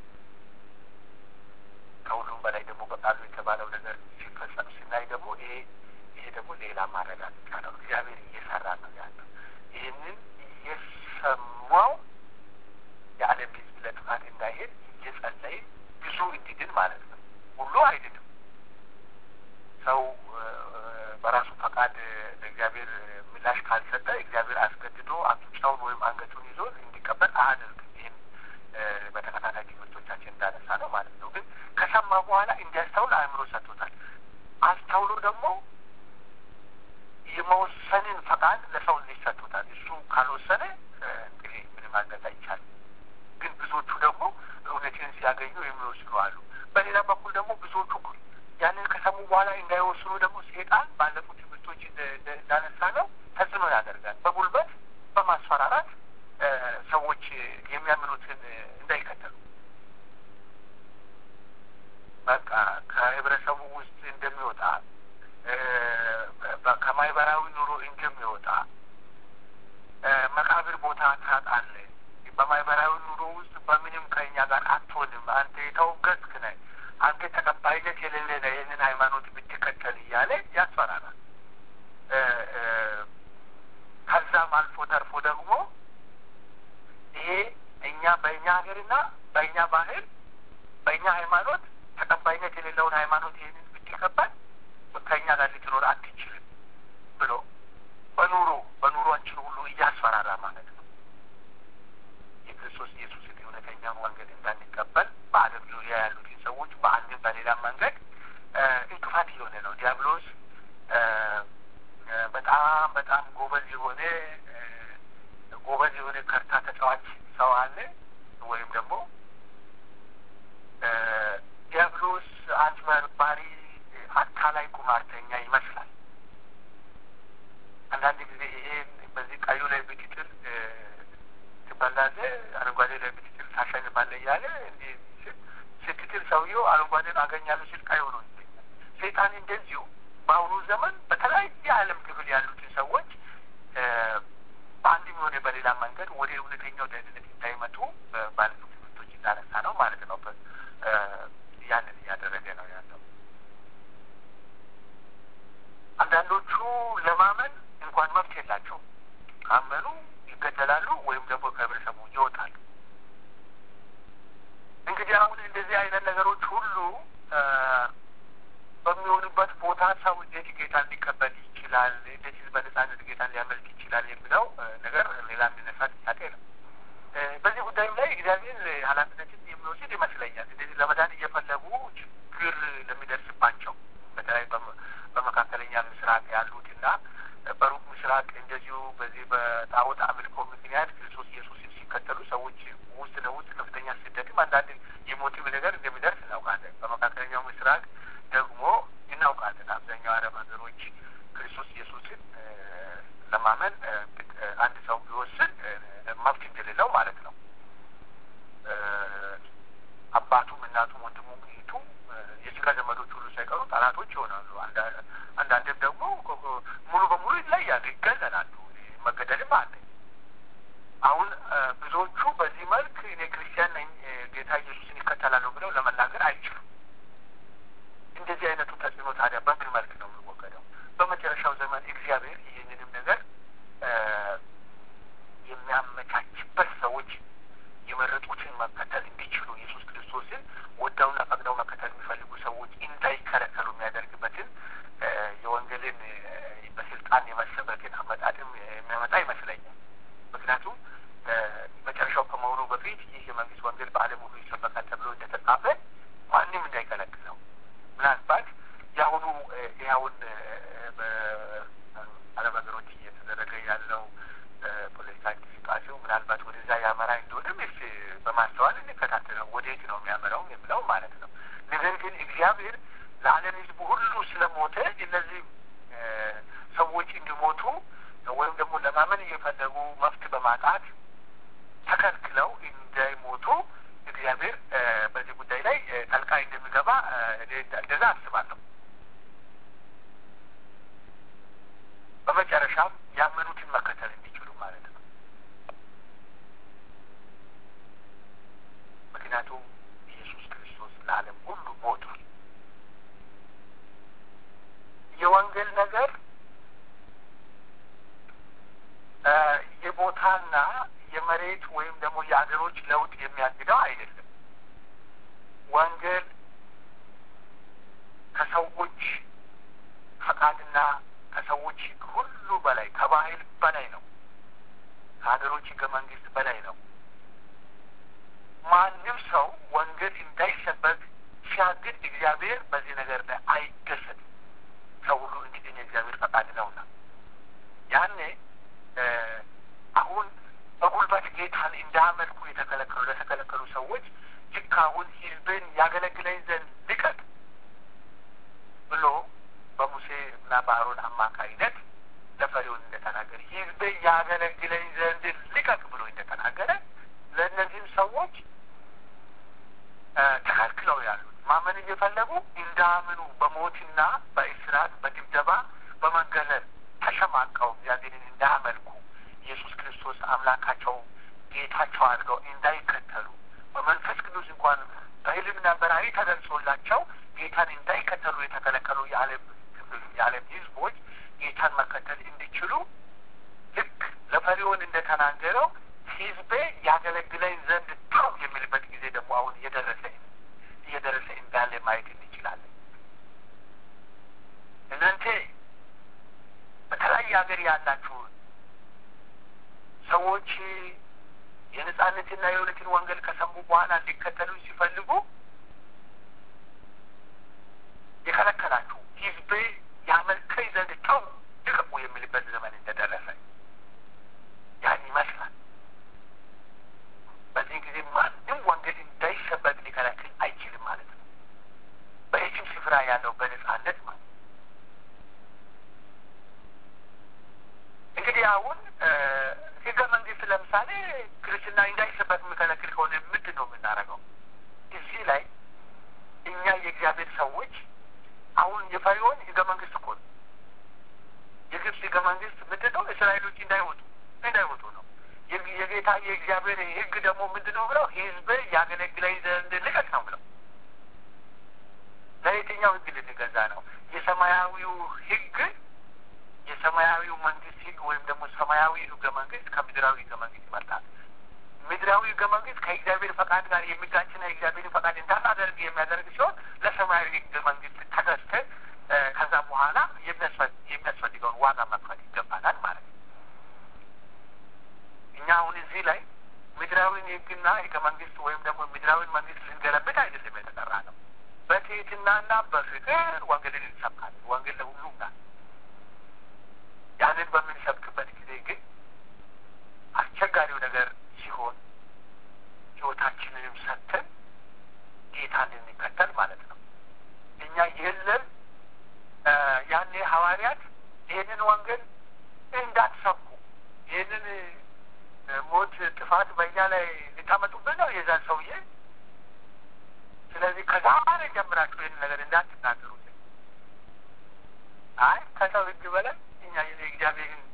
ከሁሉም በላይ ደግሞ በቃሉ የተባለው ነገር ሲፈጸም ስናይ ደግሞ ይሄ ይሄ ደግሞ ሌላ ማረጋገጫ ነው። እግዚአብሔር እየሰራ ነው ያለው። ይህንን እየሰማው የዓለም ህዝብ ለጥፋት እንዳይሄድ እየጸለይን ብዙ እንዲድን ማለት ነው። ሁሉ አይድንም። ሰው በራሱ ፈቃድ ለእግዚአብሔር ምላሽ ካልሰጠ እግዚአብሔር አስገድዶ አፍንጫውን ወይም አንገቱን ይዞ እንዲቀበል አያደርግም። ይህን በተከታታይ ትምህርቶቻችን እንዳነሳ ነው ማለት ነው። ግን ከሰማ በኋላ እንዲያስተውል አእምሮ ሰጥቶታል። አስተውሎ ደግሞ የመወሰንን ፈቃድ ለሰው ልጅ ሰጥቶታል። እሱ ካልወሰነ እንግዲህ ምንም ማድረግ አይቻልም። ግን ብዙዎቹ ደግሞ እውነትን ሲያገኙ የሚወስኑ አሉ። በሌላ በኩል ደግሞ ብዙዎቹ ያንን ከሰሙ በኋላ እንዳይወስኑ ደግሞ ሴጣን ባለፉት ትምህርቶች እንዳነሳ ነው ተጽዕኖ ያደርጋል። በጉልበት በማስፈራራት ሰዎች የሚያምኑትን እንዳይከተሉ በቃ ከህብረተሰቡ ውስጥ እንደሚወጣ ከማህበራዊ ኑሮ እንደሚወጣ መቃብር ቦታ ታጣለህ፣ በማህበራዊ ኑሮ ውስጥ በምንም ከኛ ጋር አትሆንም፣ አንተ የተወገዝክ ነህ፣ አንተ ተቀባይነት የሌለ ነህ፣ ይህንን ሃይማኖት ብትከተል እያለ ያስፈራራል። ከዛም አልፎ ተርፎ ደግሞ ይሄ እኛ በእኛ ሀገርና በእኛ ባህል በእኛ ሃይማኖት ተቀባይነት የሌለውን ሃይማኖት ይህንን ብትቀበል ከእኛ ጋር ልትኖር አትችልም ብሎ በኑሮ በኑሯችን ሁሉ እያስፈራራ ማለት ነው። የክርስቶስ ኢየሱስን እውነተኛ መንገድ እንዳንቀበል በዓለም ዙሪያ ያሉትን ሰዎች በአንድም በሌላ መንገድ እንቅፋት የሆነ ነው። ዲያብሎስ በጣም በጣም ጎበዝ የሆነ ጎበዝ የሆነ ከርታ ተጫዋች ሰው አለ ወይም ደግሞ ዲያብሎስ አጭበርባሪ፣ አታላይ፣ ቁማርተኛ ይመስላል። አንዳንድ ጊዜ ይሄን በዚህ ቀዩ ላይ ብትጥል ትበላለህ፣ አረንጓዴ ላይ ብትጥል ታሸንፋለህ እያለ እንዲህ ስትጥል ሰውየው አረንጓዴን አገኛለሁ ሲል ቀይ ሆኖ ይገኛል። ሰይጣን እንደዚሁ በአሁኑ ዘመን በተለያየ ዓለም ክፍል ያሉትን ሰዎች በአንድም የሆነ በሌላ መንገድ ወደ እውነተኛው ደህንነት እንዳይመጡ ባለፉት ትምህርቶች እንዳነሳ ነው ማለት ነው። ያንን እያደረገ ነው ያለው። አንዳንዶቹ ለማመን እንኳን መብት የላቸውም። ካመኑ ይገደላሉ ወይም ደግሞ ከህብረተሰቡ ይወጣሉ። እንግዲህ አሁን እንደዚህ አይነት ነገሮች ሁሉ በሚሆኑበት ቦታ ሰው እንዴት ጌታን ሊቀበል ይችላል? እንዴት በነጻነት ጌታን ሊያመልክ ይችላል? የሚለው ነገር ሌላ የሚነሳ ጥያቄ ነው። በዚህ ጉዳይም ላይ እግዚአብሔር ኃላፊነትን የሚወስድ ይመስለኛል። እንደዚህ ለመዳን እየፈለጉ ችግር ለሚደርስባቸው በተለይ በመካከለኛ ምስራቅ ያሉትና በሩቅ ምስራቅ እንደዚሁ በዚህ በጣዖት አምልኮ ምክንያት ክርስቶስ ኢየሱስን ሲከተሉ ሰዎች ውስጥ ለውስጥ ከፍተኛ ስደትም አንዳንድ የሞትም ነገር እንደሚደርስ እናውቃለን። በመካከለኛው ምስራቅ ደግሞ እናውቃለን። አብዛኛው አረብ ሀገሮች ክርስቶስ ኢየሱስን ለማመን አንድ ሰው ቢወስን መብት እንደሌለው ማለት ነው። አባቱም፣ እናቱም፣ ወንድሙም፣ እህቱም የስጋ ዘመዶች ሁሉ ሳይቀሩ ጠላቶች ይሆናሉ። አንዳንድም ደግሞ ሙሉ በሙሉ ይለያሉ፣ ይገለላሉ። መገደልም አለ። አሁን ብዙዎቹ በዚህ መልክ እኔ ክርስቲያን ነኝ ጌታ ኢየሱስን ይከተላሉ ብለው ለመናገር አይችሉም። እንደዚህ አይነቱ ተጽዕኖ ታዲያ በምን መልክ ነው የሚወገደው? በመጨረሻው ዘመን እግዚአብሔር ይህንንም ነገር የሚያመቻችበት ሰዎች የመረጡትን መከተል እንዲችሉ ኢየሱስ ክርስቶስን ወደውና ፈቅደው መከተል የሚፈልጉ ሰዎች እንዳይከለከሉ የሚያደርግበትን የወንጌልን በስልጣን የመሰበክን አመጣጥም የሚያመጣ ይመስለኛል። ምክንያቱም መጨረሻው ከመሆኑ በፊት ይህ የመንግስት ወንጌል በዓለም ሁሉ ይሰበካል ተብሎ እንደተጻፈ ማንም እንዳይከለክለው ምናልባት የአሁኑ ይኸውን በአረብ ሀገሮች እየተደረገ ያለው ፖለቲካ እንቅስቃሴው ምናልባት ወደዛ ያመራ እንደሆነ ስ በማስተዋል እንከታተለው ወዴት ነው የሚያመራው የሚለው ማለት ነው። ነገር ግን እግዚአብሔር ለዓለም ሕዝብ ሁሉ ስለሞተ እነዚህ ሰዎች እንዲሞቱ ወይም ደግሞ ለማመን እየፈለጉ መፍት በማጣት ተከልክለው እንዳይሞቱ እግዚአብሔር በዚህ ጉዳይ ላይ ጠልቃ እንደሚገባ እንደዛ አስባለሁ። በመጨረሻም ያመኑትን መከተል እንዲችሉ ማለት ነው። ምክንያቱም ኢየሱስ ክርስቶስ ለዓለም ሁሉ ሞቷል። የወንጌል ነገር የቦታና የመሬት ወይም ደግሞ የአገሮች ለውጥ የሚያግደው አይደለም። ወንጌል ከሰዎች ፈቃድና ከሰዎች ሕግ ሁሉ በላይ ከባህል በላይ ነው። ከሀገሮች ሕገ መንግስት በላይ ነው። ማንም ሰው ወንጌል እንዳይሰበክ ሲያግድ እግዚአብሔር በዚህ ነገር ላይ አይደሰትም። ሰው ሁሉ እንዲድን የእግዚአብሔር ፈቃድ ነውና ያኔ አሁን በጉልበት ጌታን እንዳመልኩ የተከለከሉ ለተከለከሉ ሰዎች ልክ አሁን ህዝብን ያገለግለኝ ዘንድ ልቀቅ ብሎ በሙሴ እና በአሮን አማካይነት ለፈሪውን እንደተናገረ ህዝቤ ያገለግለኝ ዘንድ ልቀቅ ብሎ እንደተናገረ ለእነዚህም ሰዎች ተከልክለው ያሉት ማመን እየፈለጉ እንዳምኑ በሞትና በእስራት በድብደባ በመገለል ተሸማቀው እግዚአብሔርን እንዳያመልኩ ኢየሱስ ክርስቶስ አምላካቸው ጌታቸው አድርገው እንዳይከተሉ በመንፈስ ቅዱስ እንኳን በህልምና በራእይ ተገልጾላቸው ጌታን እንዳይከተሉ የተከለከሉ የዓለም የዓለም ህዝቦች ጌታን መከተል እንዲችሉ ልክ ለፈሪዖን እንደተናገረው ህዝቤ ያገለግለኝ ዘንድ ተው የሚልበት ጊዜ ደግሞ አሁን እየደረሰ እየደረሰ እንዳለ ማየት እንችላለን። እናንተ በተለያየ ሀገር ያላችሁ ሰዎች የነጻነትና የእውነትን ወንጌል ከሰሙ በኋላ እንዲከተሉ ሲፈልጉ የከለከላችሁ ህዝቤ ያመልከኝ ዘንድ ተው ልቀቁ የሚልበት ዘመን እንደደረሰ ያን ይመስላል። በዚህ ጊዜ ማንም ወንጌል እንዳይሰበክ ሊከለክል አይችልም ማለት ነው። በየትም ስፍራ ያለው በነጻነት ማለት እንግዲህ አሁን ህገ መንግስት ለምሳሌ ክርስትና እንዳይሰበክ የሚከለክል ከሆነ ምንድን ነው የምናደርገው? እዚህ ላይ እኛ የእግዚአብሔር ሰዎች አሁን የፈሪዖን ህገ መንግስት እኮ ነው። የግብፅ ህገ መንግስት ምንድን ነው? እስራኤሎች እንዳይወጡ እንዳይወጡ ነው። የጌታ የእግዚአብሔር ህግ ደግሞ ምንድን ነው ብለው ህዝብ ያገለግለኝ ዘንድ ልቀቅ ነው ብለው ለየትኛው ህግ ልንገዛ ነው? የሰማያዊው ህግ የሰማያዊው መንግስት ህግ ወይም ደግሞ ሰማያዊ ህገ መንግስት ከምድራዊ ህገ መንግስት ይመርጣል። ምድራዊ ህገ መንግስት ከእግዚአብሔር ፈቃድ ጋር የሚጋጭና የእግዚአብሔር ፈቃድ እንዳታደርግ የሚያደርግ ሲሆን ለሰማያዊ ህገ መንግስት ተገዝተ ከዛ በኋላ የሚያስፈልገውን ዋጋ መክፈል ይገባናል ማለት ነው። እኛ አሁን እዚህ ላይ ምድራዊን ህግና ህገ መንግስት ወይም ደግሞ ምድራዊን መንግስት ልንገለብጥ አይደለም የተጠራ ነው። በትህትናና በፍቅር ወንጌልን እንሰብካለን። ወንጌል ለሁሉም ናት። ያንን በምንሰብክበት ጊዜ ግን አስቸጋሪው ነገር ሲሆን ህይወታችንንም ሰጥተን ጌታን እንከተል ማለት ነው። እኛ የለም ያኔ ሐዋርያት ይህንን ወንጌል እንዳትሰብኩ ይህንን ሞት፣ ጥፋት በእኛ ላይ ልታመጡብን ነው የዛን ሰውዬ። ስለዚህ ከዛሬ ጀምራችሁ ይህን ነገር እንዳትናገሩት። አይ ከሰው ህግ በላይ እኛ የእግዚአብሔርን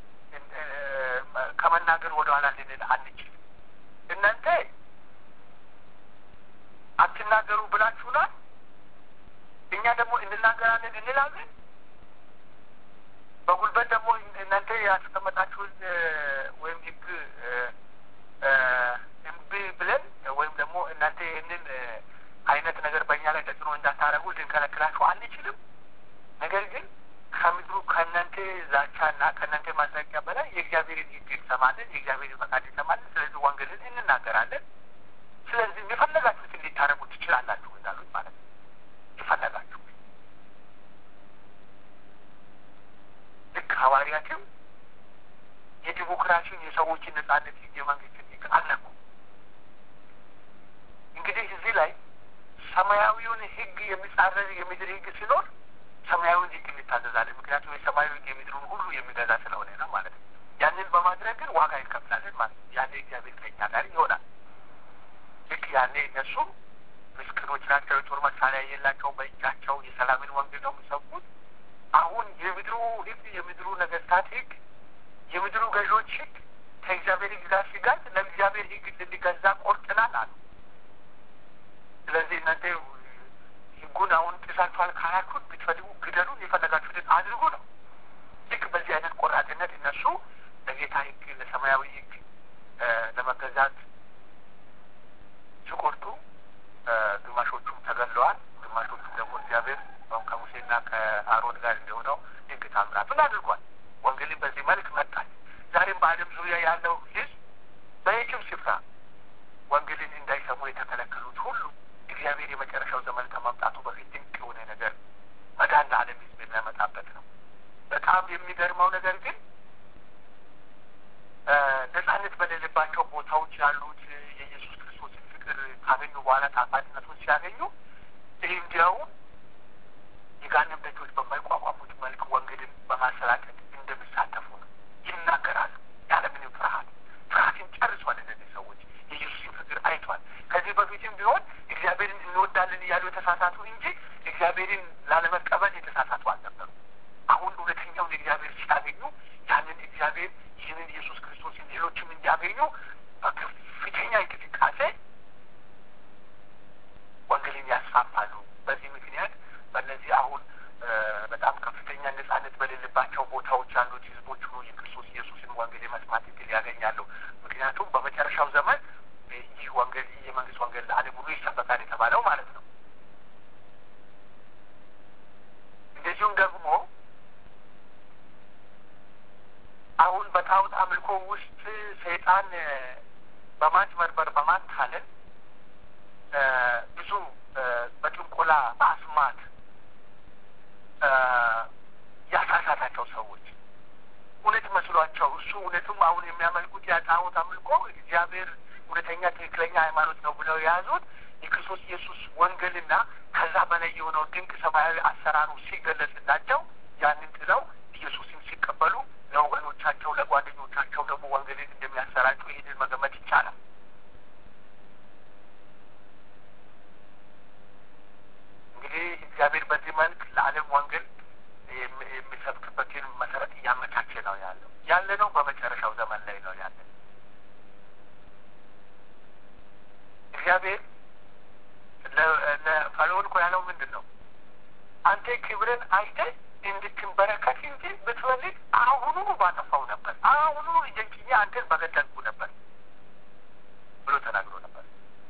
ከመናገር ወደ ኋላ ልንል አንችልም። እናንተ አትናገሩ ብላችሁናል፣ እኛ ደግሞ እንናገራለን እንላለን። በጉልበት ደግሞ እናንተ ያስቀመጣችሁን ወይም ህግ እምቢ ብለን ወይም ደግሞ እናንተ ይህንን አይነት ነገር በእኛ ላይ ተጽዕኖ እንዳታረጉ ልንከለክላችሁ አንችልም። ነገር ግን ከምድሩ ከእናንተ ዛቻና ከእናንተ ማስጠንቀቂያ በላይ የእግዚአብሔርን ህግ እንሰማለን፣ የእግዚአብሔርን ፈቃድ እንሰማለን። ስለዚህ ወንጌልን እንናገራለን። ስለዚህ የፈለጋችሁትን ሊታረጉ ትችላላችሁ እንዳሉት ማለት ነው። የፈለጋችሁ ልክ ሐዋርያትም የዲሞክራሲን የሰዎችን ነጻነት ህግ የመንግስትን ህግ አለኩ። እንግዲህ እዚህ ላይ ሰማያዊውን ህግ የሚጻረር የምድር ህግ ሲኖር ሰማያዊውን ህግ እንታዘዛለን። ምክንያቱም የሰማያዊ ህግ የምድሩን ሁሉ የሚገዛ ስለሆነ ነው ማለት ነው። ያንን በማድረግ ግን ዋጋ ይከፍላለን ማለት ነው። ያኔ እግዚአብሔር ከኛ ጋር ይሆናል። ልክ ያኔ እነሱ ምስኪኖች ናቸው፣ የጦር መሳሪያ የላቸው፣ በእጃቸው የሰላምን ወንጌል ነው የሚሰብኩት። አሁን የምድሩ ሕግ የምድሩ ነገስታት ሕግ የምድሩ ገዢዎች ሕግ ከእግዚአብሔር ሕግ ጋር ሲጋጭ ለእግዚአብሔር ሕግ እንድንገዛ ቆርጥናል አሉ። ስለዚህ እናንተ ሕጉን አሁን ጥሳችኋል ካላችሁት ብትፈልጉ ግደሉን፣ የፈለጋችሁትን አድርጉ ነው። ልክ በዚህ አይነት ቆራጥነት እነሱ ለጌታ ሕግ ለሰማያዊ ሕግ ለመገዛት ሲቆርጡ ግማሾቹም ተገለዋል። ግማሾቹም ደግሞ እግዚአብሔር ከሙሴና ከአሮን ጋር እንደሆነው ድንቅ ታምራቱን አድርጓል። ወንጌልን በዚህ መልክ መጣል። ዛሬም በዓለም ዙሪያ ያለው ሕዝብ በየትም ስፍራ ወንጌልን እንዳይሰሙ የተከለከሉት ሁሉ እግዚአብሔር የመጨረሻው ዘመን ከመምጣቱ በፊት ድንቅ የሆነ ነገር መዳን ለዓለም ሕዝብ የሚያመጣበት ነው። በጣም የሚገርመው ነገር ግን ነጻነት በሌለባቸው ቦታዎች ያሉት የኢየሱስ ክርስቶስን ፍቅር ካገኙ በኋላ ጣፋጭነቱን ሲያገኙ እንዲያውም የጋንም ደጆች በማይቋቋሙት መልክ ወንጌልን በማሰራጨት እንደሚሳተፉ ነው ይናገራሉ። ያለምንም ፍርሃት ፍርሃትን ጨርሷል። እነዚህ ሰዎች የኢየሱስን ፍቅር አይቷል። ከዚህ በፊትም ቢሆን እግዚአብሔርን እንወዳለን እያሉ የተሳሳቱ እንጂ እግዚአብሔርን ላለመቀበል የተሳሳቱ አልነበሩ። አሁን እውነተኛውን እግዚአብሔር ሲያገኙ ያንን እግዚአብሔር ይህንን ኢየሱስ ክርስቶስን ሌሎችም እንዲያገኙ በከፍተኛ እንቅስቃሴ ወንጌልን ያስፋፋሉ። በዚህ ምክንያት በእነዚህ አሁን በጣም ከፍተኛ ነጻነት በሌለባቸው ቦታዎች ያሉት ህዝቦች ሁሉ የክርስቶስ ኢየሱስን ወንጌል የመስማት እድል ያገኛሉ። ምክንያቱም በመጨረሻው ዘመን ይህ ወንጌል ይህ የመንግስት ወንጌል ለዓለም ሁሉ ይሰበካል የተባለው ማለት ነው። እንደዚሁም ደግሞ አሁን በጣዖት አምልኮ ውስጥ ሰይጣን በማጭበርበር በማታለል ብዙ በጥንቆላ በአስማት ያሳሳታቸው ሰዎች እውነት መስሏቸው እሱ እውነትም አሁን የሚያመልኩት ያ ጣዖት አምልኮ እግዚአብሔር እውነተኛ ትክክለኛ ሃይማኖት ነው ብለው የያዙት የክርስቶስ ኢየሱስ ወንጌልና ከዛ በላይ የሆነው ድንቅ ሰማያዊ አሰራሩ ሲገለጽላቸው ያንን ጥለው ኢየሱስን ሲቀበሉ ለወገኖቻቸው ለጓደኞቻቸው ደግሞ ወንጌልን እንደሚያሰራጩ ይህንን መገመት ይቻላል። እንግዲህ እግዚአብሔር በዚህ መልክ ለዓለም ወንጌል የሚሰብክበትን መሰረት እያመቻቸ ነው ያለው። ያለ ነው በመጨረሻው ዘመን ላይ ነው ያለ። እግዚአብሔር ለፈርዖን እኮ ያለው ምንድን ነው? አንተ ክብርን አይተህ እንድትንበረከክ እንጂ ብትፈልግ አሁኑኑ ባጠፋው ነበር፣ አሁኑኑ እጄን ጭኜ አንተን በገደልኩ ነበር ብሎ ተናግሮ ነበር።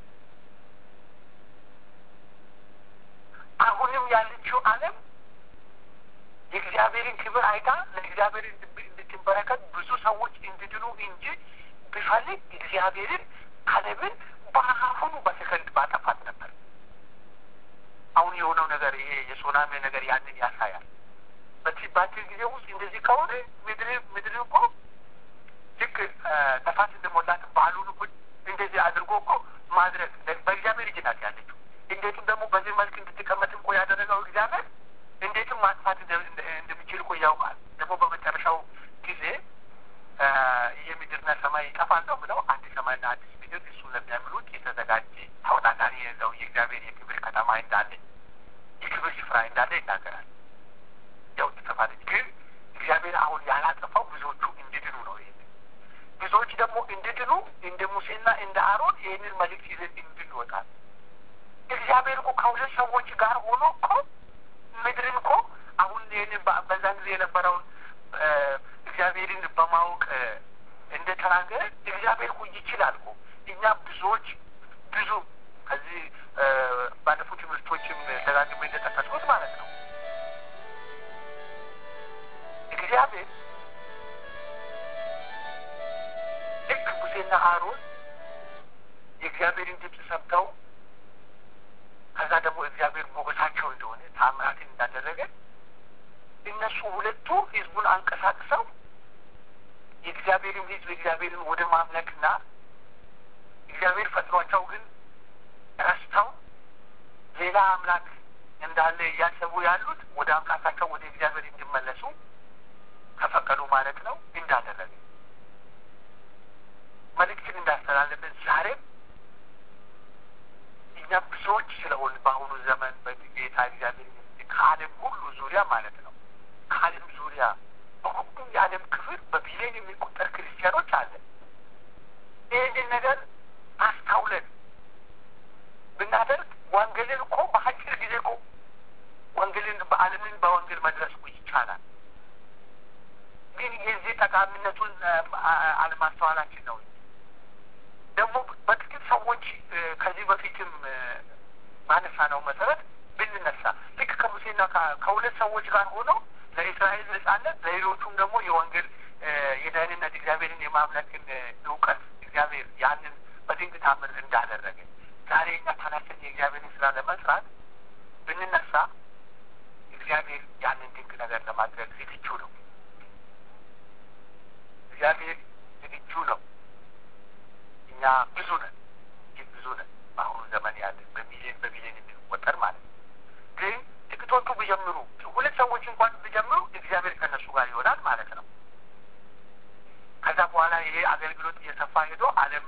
አሁንም ያለችው ዓለም የእግዚአብሔርን ክብር አይታ ለእግዚአብሔር እንድትንበረከት ብዙ ሰዎች እንዲድኑ እንጂ ቢፈልግ እግዚአብሔርን ዓለምን በአሁኑ በሰከንድ ባጠፋት ነበር። አሁን የሆነው ነገር ይሄ የሱናሚ ነገር ያንን ያሳያል። በአጭር ጊዜ ውስጥ እንደዚህ ከሆነ ምድር ምድር እኮ ልክ ነፋስ እንደሞላት ባህሉን እኮ እንደዚህ አድርጎ እኮ ማድረግ በእግዚአብሔር እጅ ናት ያለችው። እንዴትም ደግሞ በዚህ መልክ እንድትቀመጥ እኮ ያደረገው እግዚአብሔር እንዴትም ማጥፋት እንደሚችል እኮ ያውቃል። ደግሞ በመጨረሻው ጊዜ ይህ ምድርና ሰማይ ይጠፋለሁ ብለው አዲስ ሰማይና አዲስ ምድር እሱን ለሚያምኑት የተዘጋጀ ተወዳዳሪ የሌለው የእግዚአብሔር የክብር ከተማ እንዳለ የክብር ስፍራ እንዳለ ይናገራል። ያው ጥፋት ግን እግዚአብሔር አሁን ያላጠፋው ብዙዎቹ እንዲድኑ ነው። ይሄ ብዙዎች ደግሞ እንዲድኑ እንደ ሙሴና እንደ አሮን ይህንን መልእክት ይዘን እንድንወጣል። እግዚአብሔር እኮ ከሁለት ሰዎች ጋር ሆኖ እኮ ምድርን እኮ አሁን ይህንን በዛን ጊዜ የነበረውን እግዚአብሔርን በማወቅ እንደተናገረ እግዚአብሔር እኮ ይችላል እኮ እኛ ብዙዎች ብዙ ከዚህ ባለፉት ትምህርቶችም ደጋግሜ እንደጠቀስኩት ማለት ነው እግዚአብሔር ልክ ሙሴና አሮን የእግዚአብሔርን ድምፅ ሰምተው ከዛ ደግሞ እግዚአብሔር ሞገሳቸው እንደሆነ ታምራትን እንዳደረገ እነሱ ሁለቱ ህዝቡን አንቀሳቅሰው የእግዚአብሔርን ህዝብ እግዚአብሔርን ወደ ማምለክና እግዚአብሔር ፈጥሯቸው ግን ረስተው ሌላ አምላክ እንዳለ እያሰቡ ያሉት ወደ አምላካቸው ወደ እግዚአብሔር እንዲመለሱ ከፈቀዱ ማለት ነው እንዳደረገ ማለት ነው ከዓለም ዙሪያ በሁሉም የዓለም ክፍል በቢሊዮን የሚቆጠር ክርስቲያኖች አለ። ይህንን ነገር አስታውለን ብናደርግ ወንጌልን እኮ በአጭር ጊዜ እኮ ወንጌልን በዓለምን በወንጌል መድረስ እኮ ይቻላል። ግን የዚህ ጠቃሚነቱን አለማስተዋላችን ነው። ደግሞ በጥቂት ሰዎች ከዚህ በፊትም ማነሳ ነው መሰረት ብንነሳ ልክ ከሙሴና ከሁለት ሰዎች ጋር ሆነው ለእስራኤል ነጻነት ለሌሎቹም ደግሞ የወንጌል የደህንነት እግዚአብሔርን የማምለክን እውቀት እግዚአብሔር ያንን በድንቅ ታምር እንዳደረገ ዛሬ እኛ ተነስተን የእግዚአብሔርን ስራ ለመስራት ብንነሳ እግዚአብሔር ያንን ድንቅ ነገር ለማድረግ ዝግጁ ነው። እግዚአብሔር ዝግጁ ነው። እኛ ብዙ ነን፣ እጅግ ብዙ ነን። በአሁኑ ዘመን ያለ በሚሊዮን በሚሊዮን የሚቆጠር ማለት ነው። ግን ጥቂቶቹ ቢጀምሩ ሁለት ሰዎች እንኳን ቢጀምሩ እግዚአብሔር ከእነሱ ጋር ይሆናል ማለት ነው። ከዛ በኋላ ይሄ አገልግሎት እየሰፋ ሄዶ ዓለም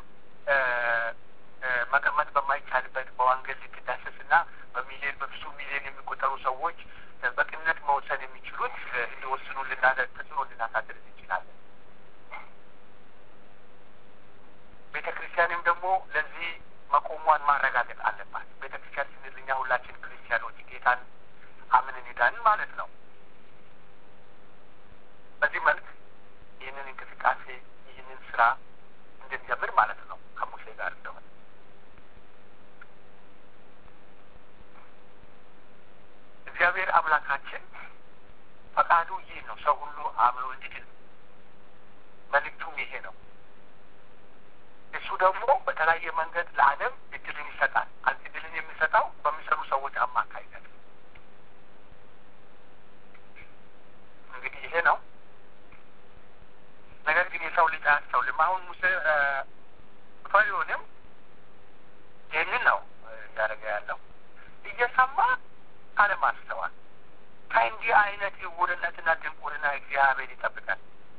መቀመጥ በማይቻልበት በወንጌል ልትዳሰስና በሚሊዮን በብዙ ሚሊዮን የሚቆጠሩ ሰዎች በቅንነት መወሰን የሚችሉት እንዲወስኑ ልናደርግ ተጽዕኖ ልናሳድር እንችላለን። ቤተ ክርስቲያንም ደግሞ ለዚህ መቆሟን ማረጋገጥ አለባት። ቤተ ክርስቲያን ስንል እኛ ሁላችን ክርስቲያኖች ጌታን አምነን ሄዳን ማለት ነው። በዚህ መልክ ይህንን እንቅስቃሴ ይህንን ስራ እንድንጀምር ማለት ነው ከሙሴ ጋር እንደሆነ እግዚአብሔር አምላካችን ፈቃዱ ይህ ነው። ሰው ሁሉ አምኖ እንዲድን መልእክቱም ይሄ ነው። እሱ ደግሞ በተለያየ መንገድ ለዓለም እድልን ይሰጣል። እድልን የሚሰጠው በሚሰሩ ሰዎች አማካኝነት እንግዲህ ይሄ ነው። ነገር ግን የሰው ልጅ አያስተውልም። አሁን ሙሴ ፈሪዖንም ይህንን ነው እያደረገ ያለው እየሰማ አለማስተዋል። ከእንዲህ አይነት ዕውርነትና ድንቁርና እግዚአብሔር ይጠብቃል።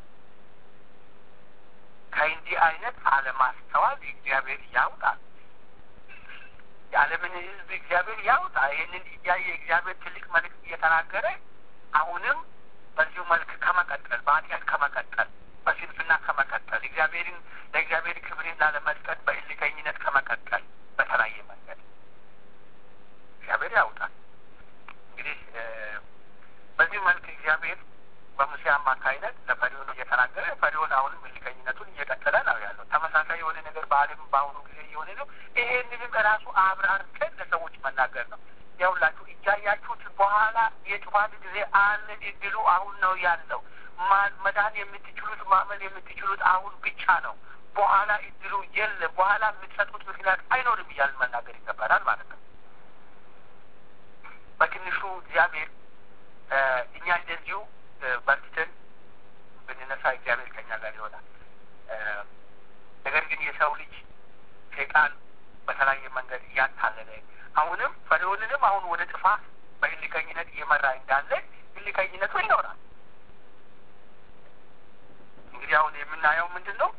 ከእንዲህ አይነት አለማስተዋል እግዚአብሔር ያውጣል። የዓለምን ሕዝብ እግዚአብሔር ያውጣ። ይህንን እያየ እግዚአብሔር ትልቅ መልእክት እየተናገረ አሁንም በዚሁ መልክ ከመቀጠል በኃጢአት ከመቀጠል በስንፍና ከመቀጠል እግዚአብሔርን ለእግዚአብሔር ክብርን ላለመስጠት በእልከኝነት ከመቀጠል በተለያየ መንገድ እግዚአብሔር ያውጣል። እንግዲህ በዚህ መልክ እግዚአብሔር በሙሴ አማካይነት ለፈሪዖን እየተናገረ ፈሪዖን አሁንም እልከኝነቱን እየቀጠለ ነው ያለው። ተመሳሳይ የሆነ ነገር በዓለም በአሁኑ ጊዜ እየሆነ ነው። ይሄንንም ራሱ አብራርተን ለሰዎች መናገር ነው። ያውላችሁ እያያችሁት በኋላ የጥፋት ጊዜ አለ እድሉ አሁን ነው ያለው። መዳን የምትችሉት ማመን የምትችሉት አሁን ብቻ ነው። በኋላ እድሉ የለ። በኋላ የምትሰጡት ምክንያት አይኖርም እያልን መናገር ይገባናል ማለት ነው። በትንሹ እግዚአብሔር እኛ እንደዚሁ በርትተን ብንነሳ እግዚአብሔር ከኛ ጋር ይሆናል። ነገር ግን የሰው ልጅ ሴጣን በተለያየ መንገድ እያታለለ አሁንም ፈሪዖንንም አሁን ወደ ጥፋት በእልከኝነት እየመራ እንዳለ እልከኝነቱ ይኖራል። እንግዲህ አሁን የምናየው ምንድን ነው?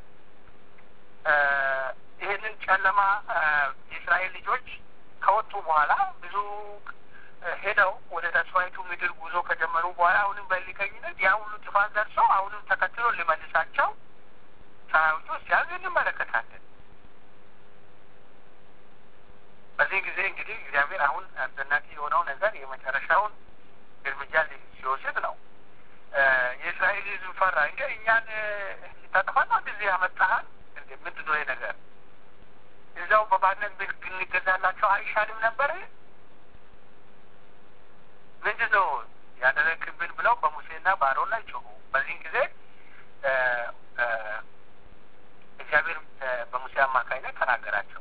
ይህንን ጨለማ የእስራኤል ልጆች ከወጡ በኋላ ብዙ ሄደው ወደ ተስፋይቱ ምድር ጉዞ ከጀመሩ በኋላ አሁንም በእልከኝነት ያ ሁሉ ጥፋት ደርሰው አሁንም ተከትሎ ሊመልሳቸው ሰራዊቱ ሲያዝ እንመለከታለን። በዚህ ጊዜ እንግዲህ እግዚአብሔር አሁን አስደናቂ የሆነው ነገር የመጨረሻውን እርምጃ ሲወስድ ነው። የእስራኤል ሕዝብ ፈራ። እንደ እኛን ልታጠፋና እንደዚህ ያመጣሃል እንደ ምንድን ነው ነገር እዛው በባርነት ብንገዛላቸው አይሻልም ነበር? ምንድን ነው ያደረግብን ብለው በሙሴና በአሮን ላይ ጮሁ። በዚህን ጊዜ እግዚአብሔር በሙሴ አማካኝነት ተናገራቸው።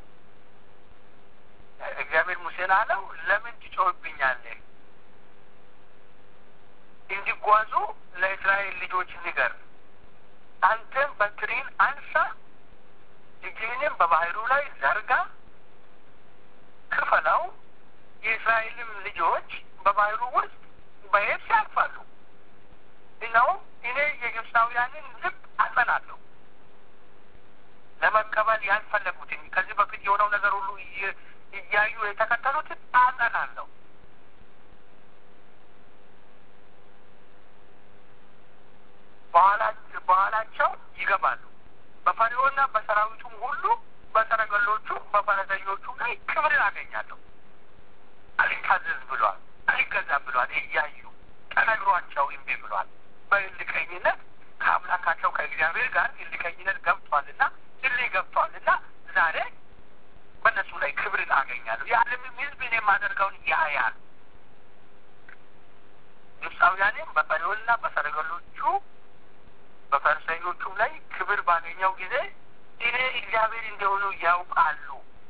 እግዚአብሔር ሙሴን አለው ለምን ትጮህብኛለህ? እንዲጓዙ ለእስራኤል ልጆች ንገር። አንተም በትሪን አንሳ፣ እጅህንም በባህሩ ላይ ዘርጋ፣ ክፈለው። የእስራኤልም ልጆች በባህሩ ውስጥ በየብስ ያልፋሉ። እነሆም እኔ የግብፃውያንን ልብ አጸናለሁ። ለመቀበል ያልፈለጉትን ከዚህ በፊት የሆነው ነገር ሁሉ እያዩ የተከተሉትን አጸናለሁ። በፈርዖንና በሰራዊቱም ሁሉ በሰረገሎቹ በፈረሰኞቹ ላይ ክብርን አገኛለሁ። አልታዘዝ ብሏል፣ አልገዛም ብሏል። እያዩ ተነግሯቸው እምቢ ብሏል። በእልከኝነት ከአምላካቸው ከእግዚአብሔር ጋር እልከኝነት ገብቷልና እልህ ገብቷልና ዛሬ በእነሱ ላይ ክብርን አገኛለሁ። የዓለምም ሕዝብ እኔ የማደርገውን ያያል። ግብፃውያንም በፈርዖንና በሰረገሎቹ በፈረሰኞቹም ላይ ክብር ባገኘው ጊዜ እኔ እግዚአብሔር እንደሆኑ ያውቃሉ።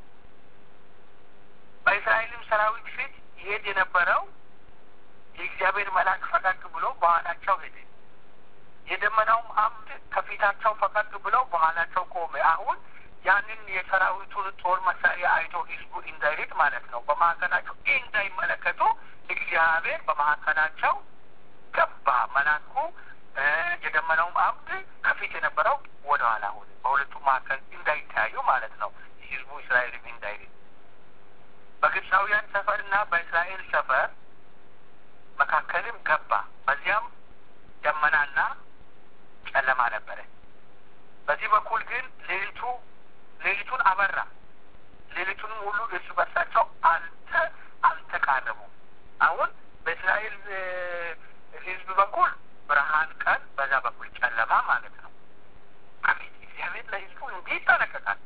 በእስራኤልም ሰራዊት ፊት ይሄድ የነበረው የእግዚአብሔር መልአክ ፈቀቅ ብሎ በኋላቸው ሄደ። የደመናውም አምድ ከፊታቸው ፈቀቅ ብሎ በኋላቸው ቆመ። አሁን ያንን የሰራዊቱን ጦር መሳሪያ አይቶ ህዝቡ እንዳይሄድ ማለት ነው፣ በመካከላቸው እንዳይመለከቱ እግዚአብሔር በመካከላቸው ገባ። መልአኩ የደመናውም አምድ ከፊት የነበረው ወደ ኋላ ሆነ። በሁለቱ መካከል እንዳይተያዩ ማለት ነው። ህዝቡ እስራኤልም እንዳይሄድ በግብፃውያን ሰፈርና በእስራኤል ሰፈር መካከልም ገባ። በዚያም ደመናና ጨለማ ነበረ። በዚህ በኩል ግን ሌሊቱ ሌሊቱን አበራ። ሌሊቱንም ሁሉ እርስ በርሳቸው አልተ አልተቃረቡም። አሁን በእስራኤል ህዝብ በኩል ብርሃን ቀን፣ በዛ በኩል ጨለማ ማለት ነው። አቤት እግዚአብሔር ለህዝቡ እንዲህ ይጠነቀቃል።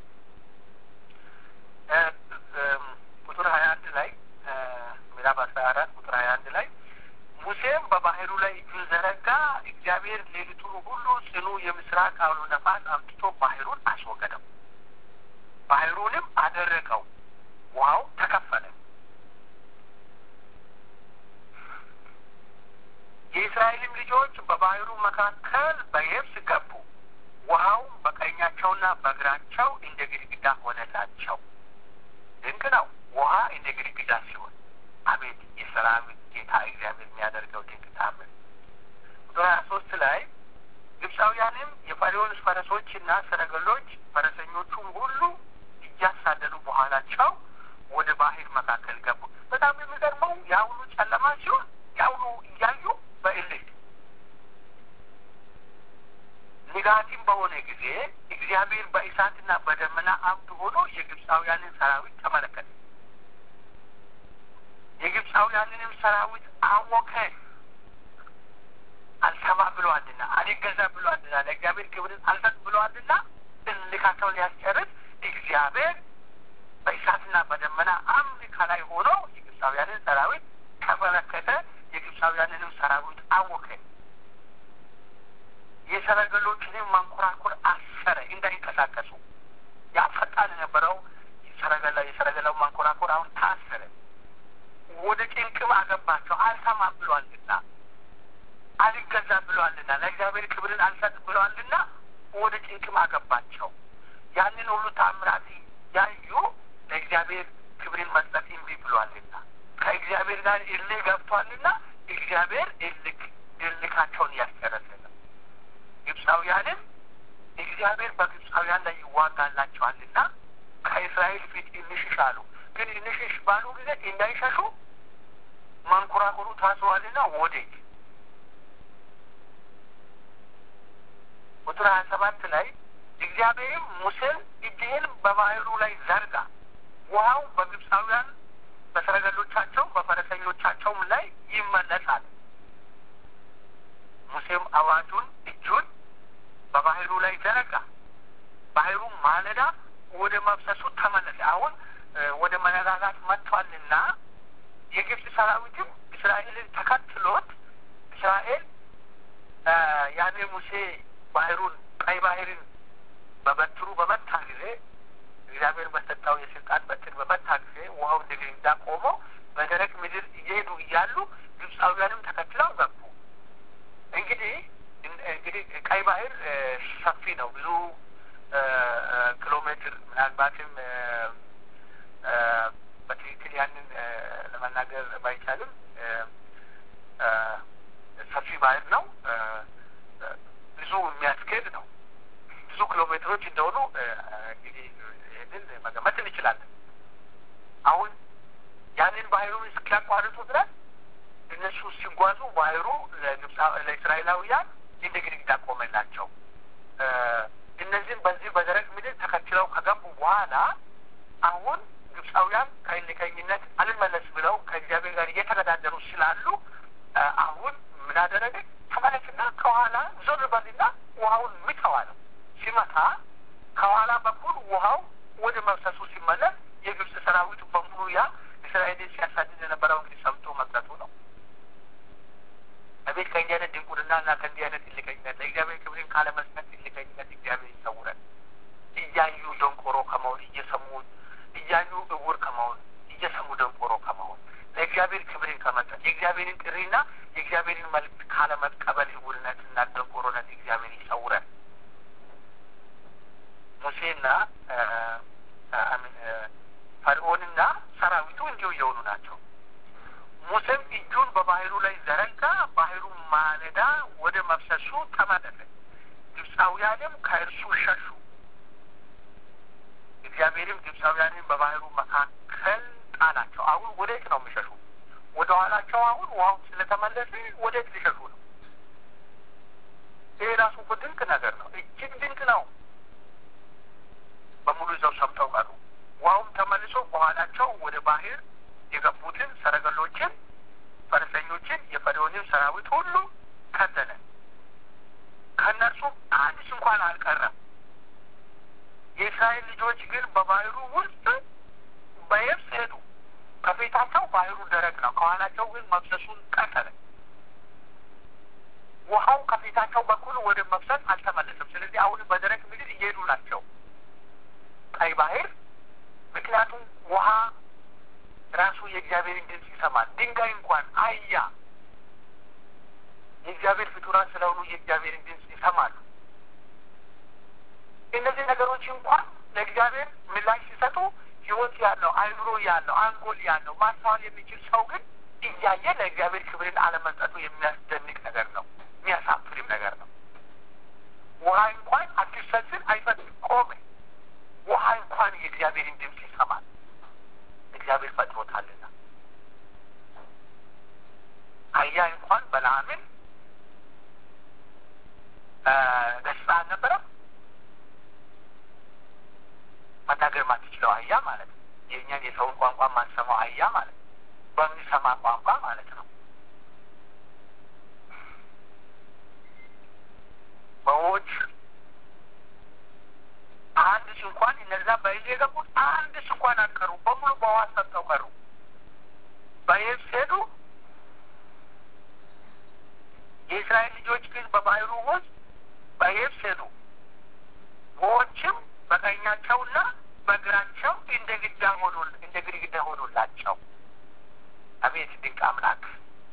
ቁጥር ሀያ አንድ ላይ ምዕራፍ አስራ አራት ቁጥር ሀያ አንድ ላይ ሙሴም በባህሩ ላይ እጁን ዘረጋ፣ እግዚአብሔር ሌሊቱን ሁሉ ጽኑ የምስራቅ አውሎ ነፋስ አምጥቶ ባህሩን አስወገደው፣ ባህሩንም አደረቀው፣ ውሃው ተከፈለ። የእስራኤልም ልጆች በባህሩ መካከል በየብስ ገቡ፣ ውሃውም በቀኛቸውና በግራቸው እንደ ግድግዳ ሆነላቸው። ድንቅ ነው። ውሃ እንደ ግድግዳ ሲሆን አቤት የሰላም ጌታ እግዚአብሔር የሚያደርገው ድንቅ ታምር። ቁጥር ሀያ ሶስት ላይ ግብፃውያንም የፈርዖን ፈረሶችና ሰረገሎች ፈረሰኞቹም ሁሉ እያሳደዱ በኋላቸው ወደ ባህር መካከል ገቡ። በጣም የሚገርመው የአሁኑ ጨለማ ሲሆን የአሁኑ እያዩ በእልህ ንጋቲም በሆነ ጊዜ እግዚአብሔር በእሳትና በደመና አምድ ሆኖ የግብፃውያንን ሰራዊት ተመለከተ። የግብፃውያንንም ሰራዊት አወከ። አልሰማ ብለዋልና፣ አልገዛ ብለዋልና፣ ለእግዚአብሔር ክብርን አልሰጥ ብለዋልና እልካቸውን ሊያስጨርስ እግዚአብሔር በእሳትና በደመና አምድ ከላይ ሆኖ የግብፃውያንን ሰራዊት ተመለከተ። የግብፃውያንንም ሰራዊት አወከ። የሰረገሎችንም ማንኮራኮር አሰረ እንዳይንቀሳቀሱ። ያ ፈጣን የነበረው ሰረገላ የሰረገላው ማንኮራኮር አሁን ታሰረ። ወደ ጭንቅም አገባቸው። አልሰማ ብሏልና፣ አልገዛ ብሏልና፣ ለእግዚአብሔር ክብርን አልሰጥ ብሏልና ወደ ጭንቅም አገባቸው። ያንን ሁሉ ታምራት ያዩ ለእግዚአብሔር ክብርን መስጠት እምቢ ብሏልና፣ ከእግዚአብሔር ጋር እልህ ገብቷልና እግዚአብሔር እልክ እልካቸውን እያስጨረሰ ነው። ግብፃውያንም እግዚአብሔር በግብፃውያን ላይ ይዋጋላቸዋልና ከእስራኤል ፊት እንሽሽ አሉ። ግን እንሽሽ ባሉ ጊዜ እንዳይሸሹ ማንኮራኮሩ ታስሯልና ወዴት? ቁጥር ሀያ ሰባት ላይ እግዚአብሔርም ሙሴን እጅህን በባህሩ ላይ ዘርጋ፣ ውሃው በግብፃውያን በሰረገሎቻቸው በፈረሰኞቻቸውም ላይ ይመለሳል። ሙሴም አዋጁን እጁን በባህሩ ላይ ዘረጋ፣ ባህሩ ማለዳ ወደ መብሰሱ ተመለሰ። አሁን ወደ መነጋጋት መጥቷልና የግብፅ ሰራዊትም እስራኤልን ተከትሎት እስራኤል ያኔ ሙሴ ባህሩን ቀይ ባህርን በበትሩ በመታ ጊዜ እግዚአብሔር በሰጠው የስልጣን በትር በመታ ጊዜ ውሃው እንደ ግድግዳ ቆሞ በደረቅ ምድር እየሄዱ እያሉ ግብፃውያንም ተከትለው ገቡ። እንግዲህ እንግዲህ ቀይ ባህር ሰፊ ነው። ብዙ ኪሎ ሜትር ምናልባትም በትክክል ያንን ለመናገር ባይቻልም ሰፊ ባህር ነው። ብዙ የሚያስኬድ ነው። ብዙ ኪሎ ሜትሮች እንደሆኑ እንግዲህ ይህንን መገመት እንችላለን። አሁን ያንን ባህሩን እስኪያቋርጡ ድረስ እነሱ ሲጓዙ ባህሩ ለእስራኤላውያን እንደ ግድግዳ ቆመላቸው። እነዚህም በዚህ በደረቅ በኋላ አሁን ግብፃውያን ከእልከኝነት አልመለስ ብለው ከእግዚአብሔር ጋር እየተገዳደሩ ስላሉ አሁን ምን አደረገ? ተመለስና ከኋላ ዞር በልና ውሃውን ምታዋ ነው። ሲመታ ከኋላ በኩል ውሃው ወደ መፍሰሱ ሲመለስ የግብፅ ሰራዊት በሙሉ ያ እስራኤልን ሲያሳድድ የነበረው እንግዲህ ሰምቶ መቅረቱ ነው። አቤት ከእንዲህ አይነት ድንቁርና እና ከእንዲህ አይነት እልከኝነት ለእግዚአብሔር ክብርን ካለመስጠት እልከኝነት እግዚአብሔር ይሰውረን። እያዩ ደንቆሮ ከመሆን እየሰሙ እያዩ እውር ከመሆን እየሰሙ ደንቆሮ ከመሆን ለእግዚአብሔር ክብርን ከመስጠት የእግዚአብሔርን ጥሪና የእግዚአብሔርን መልዕክት ካለመቀበል እውርነትና ደንቆሮነት እግዚአብሔር ይሰውረን። ሙሴና ፈርዖንና ሰራዊቱ እንዲሁ እየሆኑ ናቸው። ሙሴም እጁን በባህሩ ላይ ዘረጋ፣ ባህሩ ማለዳ ወደ መፍሰሱ ተመለሰ። ግብፃውያንም ከእርሱ ሸሹ። እግዚአብሔርም ግብፃውያንን በባህሩ መካከል ጣላቸው። አሁን ወዴት ነው የሚሸሹ? ወደ ኋላቸው አሁን ውሃው ስለተመለሰ ወዴት ሊሸሹ ነው? ይህ ራሱ እኮ ድንቅ ነገር ነው። እጅግ ድንቅ ነው። በሙሉ ይዘው ሰምተው ቀሩ። ውሃውም ተመልሶ በኋላቸው ወደ ባህር የገቡትን ሰረገሎችን፣ ፈረሰኞችን፣ የፈርዖንን ሰራዊት ሁሉ ከደነ። ከእነርሱም አንድስ እንኳን አልቀረም። የእስራኤል ልጆች ግን በባህሩ ውስጥ በየብስ ሄዱ። ከፊታቸው ባህሩ ደረቅ ነው፣ ከኋላቸው ግን መፍሰሱን ቀጠለ። ውሃው ከፊታቸው በኩል ወደ መፍሰስ አልተመለሰም። ስለዚህ አሁን በደረቅ ምድር እየሄዱ ናቸው ቀይ ባህር። ምክንያቱም ውሃ ራሱ የእግዚአብሔርን ድምፅ ይሰማል። ድንጋይ እንኳን አያ የእግዚአብሔር ፍጡራን ስለሆኑ የእግዚአብሔርን ድምፅ ይሰማሉ። እነዚህ ነገሮች እንኳን ለእግዚአብሔር ምላሽ ሲሰጡ ሕይወት ያለው አይምሮ ያለው አንጎል ያለው ማስተዋል የሚችል ሰው ግን እያየ ለእግዚአብሔር ክብርን አለመስጠቱ የሚያስደንቅ ነገር ነው። የሚያሳፍርም ነገር ነው። ውሃ እንኳን አትሰስን አይፈጥም፣ ቆመ። ውሃ እንኳን የእግዚአብሔርን ድምፅ ይሰማል። እግዚአብሔር ፈጥሮታልና አያ እንኳን በለዓምን ገጽታ አልነበረም መናገር ማትችለው አህያ ማለት ነው። የእኛን የሰውን ቋንቋ ማንሰማው አህያ ማለት ነው። በሚሰማ ቋንቋ ማለት ነው። በዎች አንድስ እንኳን እነዛ በይዞ የገቡት አንድስ እንኳን አልቀሩ። በሙሉ በውሃ ሰምጠው ቀሩ። በየብስ ሄዱ። የእስራኤል ልጆች ግን በባህሩ ውስጥ በየብስ ሄዱ። ውኆችም በቀኛቸውና በግራቸው እንደ ግድግዳ ሆኑ እንደ ግድግዳ ሆኑላቸው። አቤት ድንቅ አምላክ!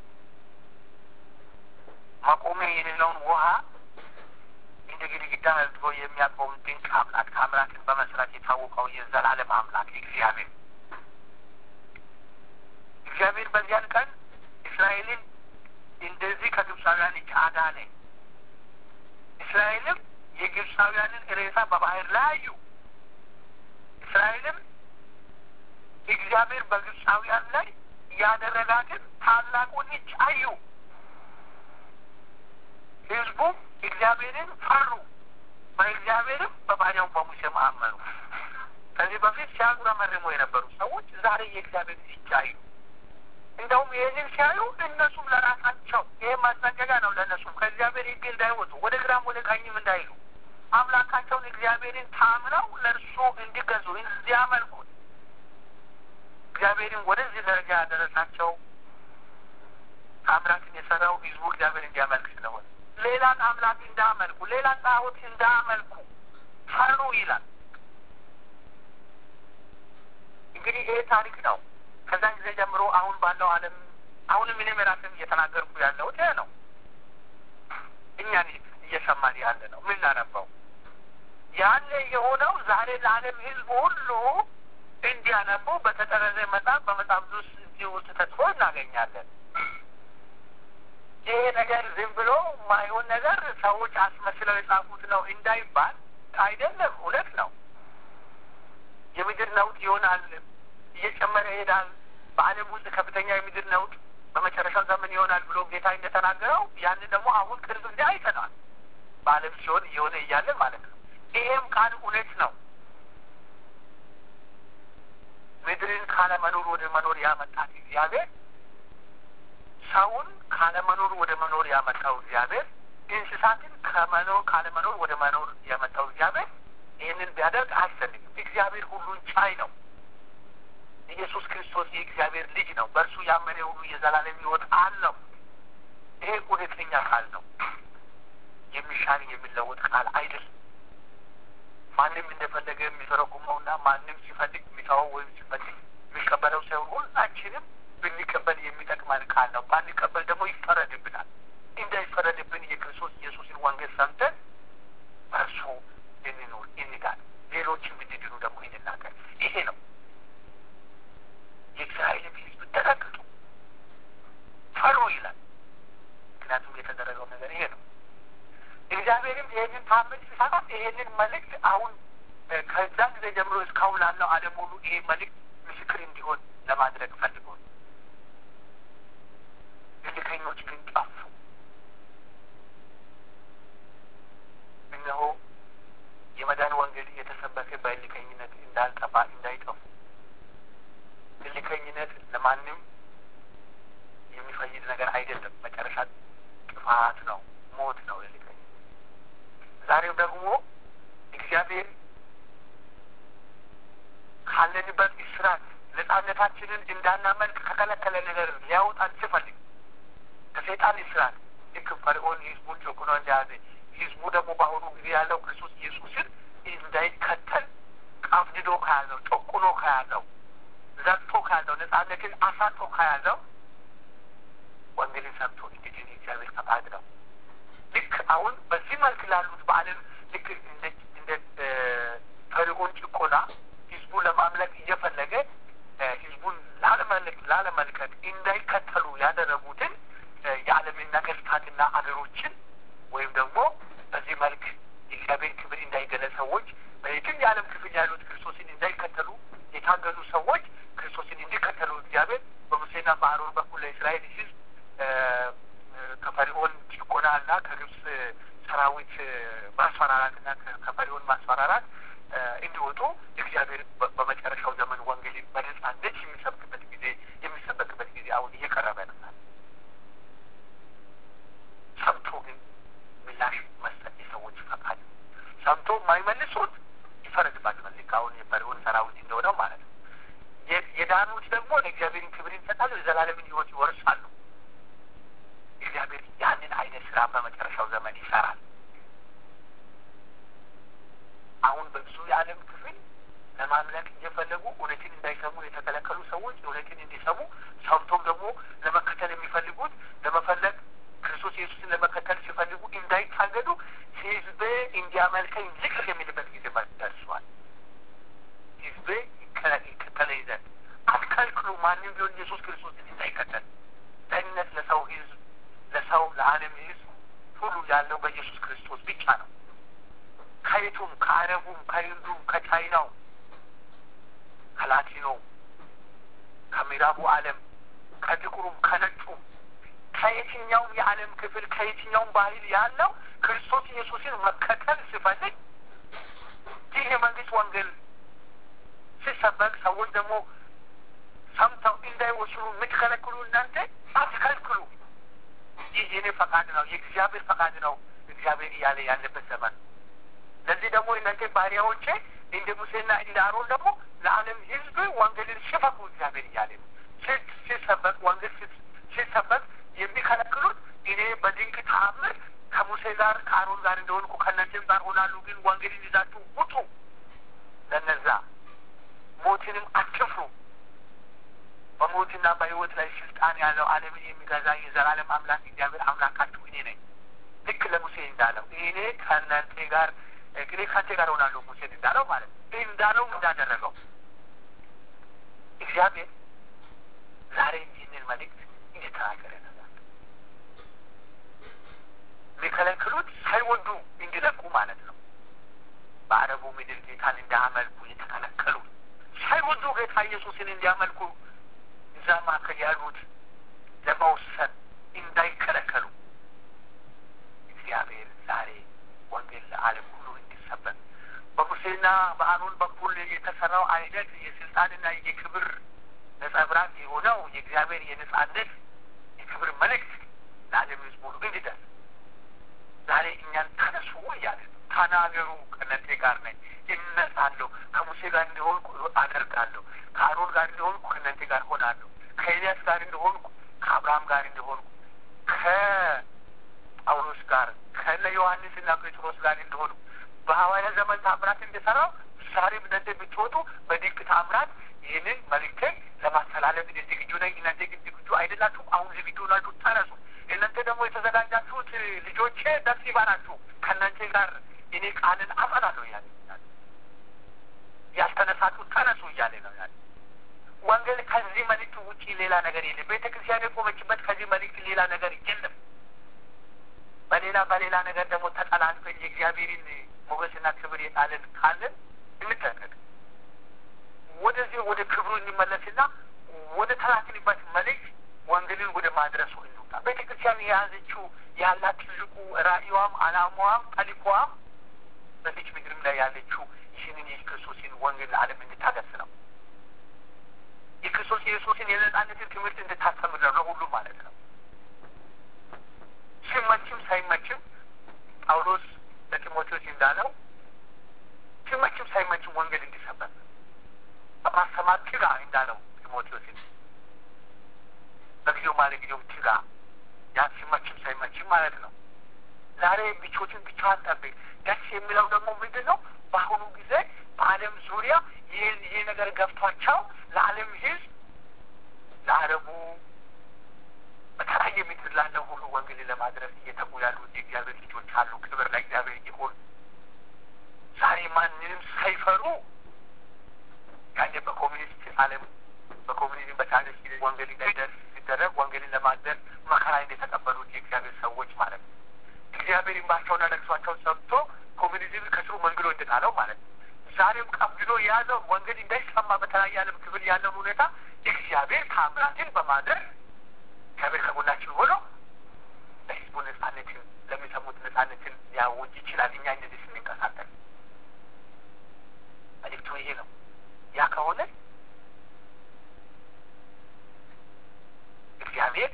መቆሚያ የሌለውን ውሃ እንደ ግድግዳ አድርጎ የሚያቆም ድንቅ አምላክ አምላክን በመስራት የታወቀው የዘላለም አምላክ እግዚአብሔር እግዚአብሔር በዚያን ቀን እስራኤልን እንደዚህ ከግብፃውያን እጅ አዳነ። እስራኤልም የግብፃውያንን ሬሳ በባህር ላይ አዩ። እስራኤልም እግዚአብሔር በግብፃውያን ላይ ያደረጋትን ታላቁን እጅ አዩ። ሕዝቡም እግዚአብሔርን ፈሩ፣ በእግዚአብሔርም በባሪያው በሙሴም አመኑ። ከዚህ በፊት ሲያጉረመርሙ የነበሩ ሰዎች ዛሬ የእግዚአብሔር እጅ አዩ። እንደውም ይህንን ሲያዩ እነሱም ለራሳቸው ይህ ማስጠንቀቂያ ነው። ለእነሱም ከእግዚአብሔር ሕግ እንዳይወጡ ወደ ግራም ወደ ቀኝም እንዳይሉ አምላካቸውን እግዚአብሔርን ታምነው ለእርሱ እንዲገዙ እንዲያመልኩት እግዚአብሔርን ወደዚህ ደረጃ ያደረሳቸው አምላክን የሰራው ህዝቡ እግዚአብሔር እንዲያመልክ ስለሆነ ሌላን አምላክ እንዳመልኩ ሌላን ጣዖት እንዳመልኩ ፈሩ ይላል። እንግዲህ ይሄ ታሪክ ነው። ከዛን ጊዜ ጀምሮ አሁን ባለው ዓለም አሁንም እኔም ራሴም እየተናገርኩ ያለሁት ይሄ ነው። እኛን እየሰማን ያለ ነው የምናነባው ያለ የሆነው ዛሬ ለዓለም ህዝብ ሁሉ እንዲያነቡ በተጠረዘ መጽሐፍ በመጽሐፍ ቅዱስ እዚህ ውስጥ ተጽፎ እናገኛለን። ይሄ ነገር ዝም ብሎ ማይሆን ነገር ሰዎች አስመስለው የጻፉት ነው እንዳይባል አይደለም፣ እውነት ነው። የምድር ነውጥ ይሆናል፣ እየጨመረ ይሄዳል። በዓለም ውስጥ ከፍተኛ የምድር ነውጥ በመጨረሻው ዘመን ይሆናል ብሎ ጌታ እንደተናገረው ያንን ደግሞ አሁን ቅርብ ጊዜ አይተናል። በዓለም ሲሆን እየሆነ እያለ ማለት ነው። ይሄም ቃል እውነት ነው። ወደ መኖር ያመጣት እግዚአብሔር ሰውን ካለመኖር ወደ መኖር ያመጣው እግዚአብሔር እንስሳትን ከመኖር ካለመኖር ወደ መኖር ያመጣው እግዚአብሔር ይህንን ቢያደርግ አያስፈልግም። እግዚአብሔር ሁሉን ቻይ ነው። ኢየሱስ ክርስቶስ የእግዚአብሔር ልጅ ነው። በእርሱ ያመነ ሁሉ የዘላለም ሕይወት አለው። ይሄ እውነተኛ ቃል ነው። የሚሻል የሚለወጥ ቃል አይደለም። ማንም እንደፈለገ የሚተረጉመውና ማንም ሲፈልግ የሚተወው ወይም ሲፈልግ የሚቀበለው ሳይሆን ሁላችንም ብንቀበል የሚጠቅመን ቃል ነው። ባንቀበል ደግሞ ይፈረድብናል። እንዳይፈረድብን የክርስቶስ ኢየሱስን ወንጌል ሰምተን በእርሱ እንኑር፣ እንዳል ሌሎችም እንዲድኑ ደግሞ እንናገር። ይሄ ነው የእስራኤልም ሕዝብ ተጠንቀቁ፣ ፈሩ ይላል። ምክንያቱም የተደረገው ነገር ይሄ ነው። እግዚአብሔርም ይህንን ታምር ሲሰራ ይህንን መልእክት አሁን ከዛ ጊዜ ጀምሮ እስካሁን ላለው ዓለም ሁሉ ይሄ መልእክት ምስክር እንዲሆን ለማድረግ ፈልጎ እልከኞች ግን ጠፉ። እነሆ የመዳን ወንጌል እየተሰበከ በእልከኝነት እንዳልጠፋ እንዳይጠፉ እልከኝነት ለማንም የሚፈይድ ነገር አይደለም። መጨረሻ ጥፋት ነው፣ ሞት ነው እልከኝነት። ዛሬው ደግሞ እግዚአብሔር ካለንበት እስራት ነጻነታችንን እንዳናመልክ ከከለከለ ነገር ሊያወጣን ሲፈልግ ከሰይጣን እስራት ልክ ፈርዖን ህዝቡን ጨቁኖ እንደያዘ ህዝቡ ደግሞ በአሁኑ ጊዜ ያለው ክርስቶስ ኢየሱስን እንዳይከተል ቀፍድዶ ከያዘው ጨቁኖ ከያዘው ዘግቶ ከያዘው ነጻነትን አሳጦ ከያዘው ወንጌልን ሰምቶ እንግዲህ እግዚአብሔር ፈቃድ ነው። ልክ አሁን በዚህ መልክ ላሉት በዓለም ልክ እንደ ፈርዖን ጭቆና ህዝቡን ለማምለክ እየፈለገ ህዝቡን ላለመልቀቅ እንዳይከተሉ ያደረጉትን የዓለምን ነገስታትና አገሮችን ወይም ደግሞ በዚህ መልክ የእግዚአብሔር ክብር እንዳይገለጽ ሰዎች በየትም የዓለም ክፍል ያሉት ክርስቶስን እንዳይከተሉ የታገሉ ሰዎች ክርስቶስን እንዲከተሉ እግዚአብሔር በሙሴና በአሮን በኩል ለእስራኤል ህዝብ ከፈርዖን ጭቆናና ከግብፅ ሰራዊት ማስፈራራትና ከፈርዖን ማስፈራራት እንዲወጡ እግዚአብሔር በመጨረሻው ዘመን ወንጌል በነጻነት የሚሰብክበት ጊዜ የሚሰበክበት ጊዜ አሁን እየቀረበ ነው። ሰምቶ ግን ምላሽ መስጠት የሰዎች ፈቃድ ነው። ሰምቶ የማይመልሱት ይፈረድባቸዋል። ልክ አሁን የፈርዖን ሰራዊት እንደሆነው ማለት ነው። የዳኑት ደግሞ ለእግዚአብሔርን ክብር ይሰጣሉ፣ የዘላለምን ህይወት ይወርሳሉ። እግዚአብሔር ያንን አይነት ስራ በመጨረሻው ዘመን ይሰራል። አሁን በብዙ የዓለም ክፍል ለማምለክ እየፈለጉ እውነትን እንዳይሰሙ የተከለከሉ ሰዎች እውነትን እንዲሰሙ ሰምቶም ደግሞ ለመከተል የሚፈልጉት ለመፈለግ ክርስቶስ ኢየሱስን ለመከተል ሲፈልጉ እንዳይታገዱ ህዝቤ እንዲያመልከኝ ዝቅ የሚልበት ጊዜ ደርሷል። ህዝቤ ይከተለኝ ዘንድ አትከልክሉ። ማንም ቢሆን ኢየሱስ ክርስቶስን እንዳይከተል ደህንነት ለሰው ህዝብ ለሰው ለዓለም ህዝብ ሁሉ ያለው በኢየሱስ ክርስቶስ ብቻ ነው። ከየቱም ከአረቡም ከህንዱም ከቻይናው ከላቲኖ ከምዕራቡ ዓለም ከጥቁሩም ከነጩም ከየትኛውም የዓለም ክፍል ከየትኛውም ባህል ያለው ክርስቶስ ኢየሱስን መከተል ሲፈልግ ይህ የመንግስት ወንጌል ሲሰበክ ሰዎች ደግሞ ሰምተው እንዳይወስኑ የምትከለክሉ እናንተ አትከልክሉ። ይህ የኔ ፈቃድ ነው፣ የእግዚአብሔር ፈቃድ ነው እግዚአብሔር እያለ ያለበት ዘመን ለዚህ ደግሞ እናንተ ባሪያዎቼ እንደ ሙሴና እንደ አሮን ደግሞ ለዓለም ህዝብ ወንጌልን ስበኩ እግዚአብሔር እያለ ነው። ሲሰበክ ወንጌል ሲሰበክ የሚከለክሉት እኔ በድንቅ ተአምር ከሙሴ ጋር ከአሮን ጋር እንደሆንኩ ከእናንተም ጋር ሆናሉ፣ ግን ወንጌልን ይዛችሁ ውጡ። ለነዛ ሞትንም አትፍሩ። በሞትና በህይወት ላይ ስልጣን ያለው ዓለምን የሚገዛ የዘላለም አምላክ እግዚአብሔር አምላካችሁ እኔ ነኝ። ልክ ለሙሴ እንዳለው እኔ ከእናንተ ጋር እኔ ከአንተ ጋር ሆናለሁ ሙሴን እንዳለው ማለት ነው። እንዳለው እንዳደረገው እግዚአብሔር ዛሬ ይህንን መልእክት እየተናገረ ነው። የሚከለክሉት ሳይወዱ እንዲለቁ ማለት ነው። በአረቡ ምድር ጌታን እንዳያመልኩ የተከለከሉ ሳይወዱ ጌታ ኢየሱስን እንዲያመልኩ እዛ መካከል ያሉት ለመውሰን እንዳይከለከሉ እግዚአብሔር ዛሬ ወንጌል ለዓለም ሁሉ እንዲሰበክ በሙሴና በአሮን በኩል የተሰራው አይነት የስልጣንና የክብር ነጸብራቅ የሆነው የእግዚአብሔር የነጻነት የክብር መልእክት ለዓለም ሕዝብ ሁሉ እንዲደርስ ዛሬ እኛን ተነሱ እያለ ተናገሩ፣ ከእናንተ ጋር ነኝ፣ እነሳለሁ፣ ከሙሴ ጋር እንደሆንኩ አደርጋለሁ፣ ከአሮን ጋር እንደሆንኩ ከእናንተ ጋር ሆናለሁ፣ ከኤልያስ ጋር እንደሆንኩ ከአብርሃም ጋር እንደሆንኩ ከጳውሎስ ጋር ከነ ዮሐንስና ጴጥሮስ ጋር እንደሆኑ በሐዋርያ ዘመን ታምራት እንደሰራው ዛሬም እናንተ ብትወጡ በድንቅ ታምራት ይህንን መልእክትን ለማስተላለፍ እኔ ዝግጁ ነኝ። እናንተ ግን ዝግጁ አይደላችሁ። አሁን ዝግጁ ናችሁ፣ ተነሱ። እናንተ ደግሞ የተዘጋጃችሁት ልጆቼ ደስ ይበላችሁ፣ ከእናንተ ጋር እኔ ቃልን አጸናለሁ እያለ ያልተነሳችሁ ተነሱ እያለ ነው ያለ። ወንጌል ከዚህ መልእክት ውጪ ሌላ ነገር የለም። ቤተ ክርስቲያን የቆመችበት ከዚህ መልእክት ሌላ ነገር የለም። በሌላ በሌላ ነገር ደግሞ ተጠላልፈን የእግዚአብሔርን ሞገስና ክብር የጣልን ካለን እንጠንቀቅ። ወደዚህ ወደ ክብሩ እንመለስና ወደ ተላክንበት መልእክት ወንጌልን ወደ ማድረሱ እንውጣ። ቤተ ክርስቲያን የያዘችው ያላት ትልቁ ራእይዋም አላማዋም ጠሊቋም በዚች ምድርም ላይ ያለችው ይህንን የክርስቶስን ወንጌል ለዓለም እንድታደርስ ነው። የክርስቶስ ኢየሱስን የነጻነትን ትምህርት እንድታስተምር ነው፣ ለሁሉም ማለት ነው። ሲመችም ሳይመችም ጳውሎስ ለጢሞቴዎስ እንዳለው ሲመችም ሳይመችም ወንጌል እንዲሰበክ በማስተማር ትጋ እንዳለው ጢሞቴዎስን በጊዜው ማለት ጊዜውም ትጋ ያ ሲመችም ሳይመችም ማለት ነው። ዛሬ ብቾችን ብቻዋን ጠብቅ። ደስ የሚለው ደግሞ ምንድን ነው? በአሁኑ ጊዜ በዓለም ዙሪያ ይህ ይህ ነገር ገብቷቸው ለዓለም ሕዝብ ለአረቡ በተለያየ ምድር ላለው ሁሉ ወንጌል ለማድረስ እየተጉ ያሉት የእግዚአብሔር ልጆች አሉ። ክብር ለእግዚአብሔር ይሁን። ዛሬ ማንንም ሳይፈሩ ያኔ በኮሚኒስት ዓለም በኮሚኒዝም በታሪክ ወንጌል እንዳይደርስ ሲደረግ ወንጌልን ለማድረስ መከራ እንደተቀበሉት የእግዚአብሔር ሰዎች ማለት ነው። እግዚአብሔር እንባቸውና ለቅሷቸውን ሰምቶ ኮሚኒዝም ከስሩ መንግሎ እንድጣለው ማለት ነው። ዛሬም ቀብሎ የያዘው ወንጌል እንዳይሰማ በተለያየ ዓለም ክፍል ያለውን ሁኔታ እግዚአብሔር ታምራትን በማድረግ እግዚአብሔር ከጎናችን ሆኖ ለህዝቡ ነጻነትን ለሚሰሙት ነጻነትን ሊያውጅ ይችላል። እኛ እንደዚህ ስንንቀሳቀስ መልእክቱ ይሄ ነው። ያ ከሆነ እግዚአብሔር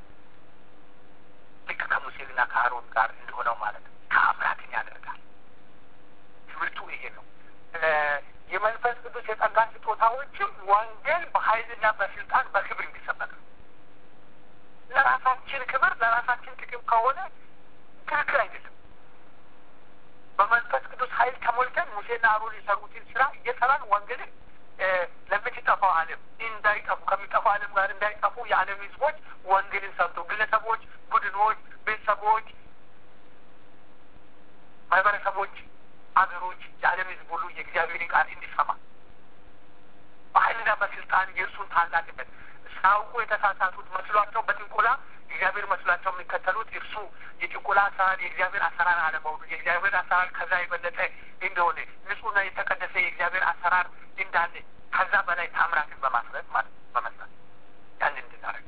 ልክ ከሙሴና ከአሮን ጋር እንደሆነው ማለት ነው ተአምራትን ያደርጋል። ትምህርቱ ይሄ ነው። የመንፈስ ቅዱስ የጸጋ ስጦታዎችም ወንጌል በኃይልና በስልጣን በክብር እንዲሰበክ ነው። ለራሳችን ክብር ለራሳችን ጥቅም ከሆነ ትክክል አይደለም። በመንፈስ ቅዱስ ኃይል ተሞልተን ሙሴና አሮን የሰሩትን ስራ እየሰራን ወንጌልን ለምትጠፋው ዓለም እንዳይጠፉ ከሚጠፋው ዓለም ጋር እንዳይጠፉ የዓለም ህዝቦች ወንጌልን ሰምቶ ግለሰቦች፣ ቡድኖች፣ ቤተሰቦች፣ ማህበረሰቦች፣ አገሮች፣ የዓለም ህዝብ ሁሉ የእግዚአብሔርን ቃል እንዲሰማ በኃይልና በስልጣን የእርሱን ታላቅነት ሳያውቁ የተሳሳቱት መስሏቸው በጥንቆላ እግዚአብሔር መስሏቸው የሚከተሉት እርሱ የጥንቆላ አሰራር የእግዚአብሔር አሰራር አለመሆኑ የእግዚአብሔር አሰራር ከዛ የበለጠ እንደሆነ ንጹሕና የተቀደሰ የእግዚአብሔር አሰራር እንዳለ ከዛ በላይ ታምራትን በማስረት ማለት በመስራት ያን እንድናደርግ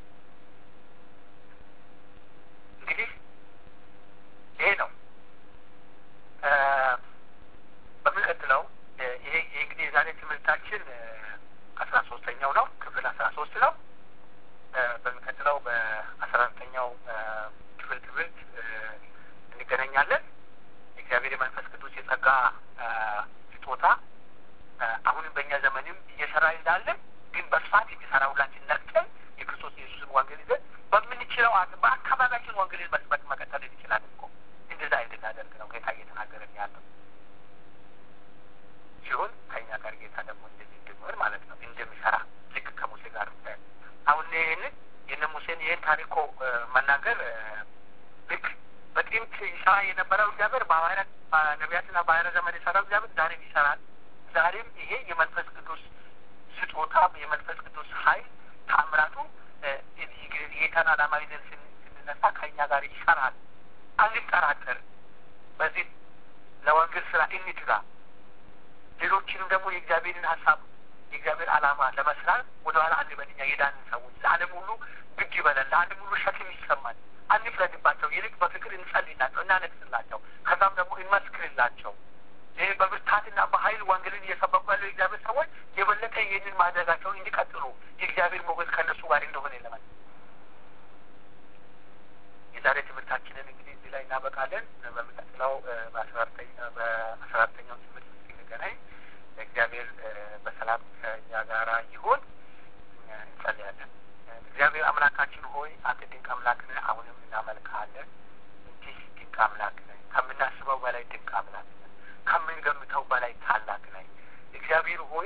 እንግዲህ ይሄ ነው። በሚቀጥለው ይሄ እንግዲህ የዛሬ ትምህርታችን አስራ ሶስተኛው ነው ክፍል አስራ ሶስት ነው። በሚቀጥለው በአስራ አራተኛው ክፍል ትምህርት እንገናኛለን። የእግዚአብሔር የመንፈስ ቅዱስ የጸጋ ስጦታ አሁንም በእኛ ዘመንም እየሰራ እንዳለን ግን በስፋት የሚሰራ ሁላችን ነቅተን የክርስቶስ ኢየሱስን ወንጌል ይዘን በምንችለው አቅም በአካባቢያችን ወንጌልን መስበክ መቀጠል እንችላለን እኮ እንደዛ እንድናደርግ ነው ጌታ እየተናገረን ያለው ሲሆን ከእኛ ጋር ጌታ ደግሞ እንደዚህ እንድንሆን ማለት ነው እንደሚሰራ ልክ ከሙሴ ጋር አሁን ይህንን የነ ሙሴን ይህን ታሪኮ መናገር ልክ በጥንት ይሰራ የነበረው እግዚአብሔር በሐዋርያት ነቢያትና በሐዋርያት ዘመን የሰራው እግዚአብሔር ዛሬም ይሰራል። ዛሬም ይሄ የመንፈስ ቅዱስ ስጦታ የመንፈስ ቅዱስ ኃይል ታምራቱ ጌታን ዓላማ ይዘን ስንነሳ ከእኛ ጋር ይሰራል። አንጠራጠርም። በዚህ ለወንጌል ስራ እንትጋ። ሌሎችንም ደግሞ የእግዚአብሔርን ሀሳብ የእግዚአብሔር ዓላማ ለመስራት ወደኋላ አንበል። እኛ የዳንን ሰዎች ለዓለም ሁሉ ግድ ይበለን፣ ለዓለም ሁሉ ሸክም ይሰማል። አንፍረድባቸው፣ ይልቅ በፍቅር እንጸልይላቸው፣ እናነግስላቸው፣ ከዛም ደግሞ እንመስክርላቸው። ይህ በብርታትና በኃይል ወንጌልን እየሰበኩ ያለ ያሉ የእግዚአብሔር ሰዎች የበለጠ ይህንን ማድረጋቸውን እንዲቀጥሉ የእግዚአብሔር ሞገስ ከእነሱ ጋር እንደሆነ ለማለት የዛሬ ትምህርታችንን እንግዲህ እዚህ ላይ እናበቃለን። በሚቀጥለው በአስራ አራተኛው ትምህርት ስንገናኝ እግዚአብሔር በሰላም ከእኛ ጋራ ይሁን። እንጸልያለን። እግዚአብሔር አምላካችን ሆይ አንተ ድንቅ አምላክ ነህ። አሁንም እናመልክሃለን። እንዲህ ድንቅ አምላክ ነህ። ከምናስበው በላይ ድንቅ አምላክ ነህ። ከምንገምተው በላይ ታላቅ ነህ። እግዚአብሔር ሆይ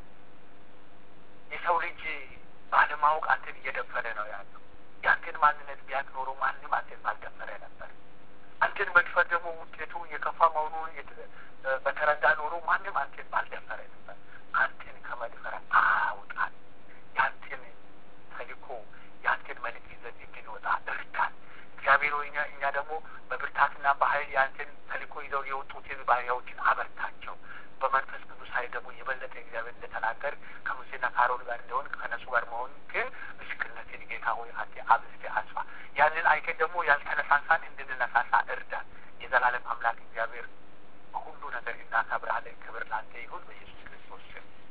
የሰው ልጅ ባለማወቅ አንተን እየደፈረ ነው ያለው። የአንተን ማንነት ቢያውቅ ኖሮ ማንም አንተን ባልደፈረ ነበር። አንተን መድፈር ደግሞ ውጤቱ የከፋ መሆኑን በተረዳ ኖሮ ማንም አንተን ባልደፈረ ነበር። አንተን ከመድፈር አውጣን። የአንተን ተልእኮ የአንተን መልእክት ይዘን እንድንወጣ እርዳን። እግዚአብሔር ሆይ እኛ ደግሞ በብርታትና በኃይል የአንተን ተልእኮ ይዘው የወጡትን ባሪያዎችን አበርታቸው። በመንፈስ ቅዱስ ኃይል ደግሞ የበለጠ እግዚአብሔር እንደተናገር ከሙሴና ከአሮን ጋር እንደሆን ከነሱ ጋር መሆን ግን ምስክርነትን ጌታ ሆይ አንተ አብዝተህ አስፋ። ያንን አይተን ደግሞ ያልተነሳሳን እንድንነሳሳ እርዳን። የዘላለም አምላክ እግዚአብሔር በሁሉ ነገር እናከብርሃለን። ክብር ለአንተ ይሁን በኢየሱስ ክርስቶስ ስም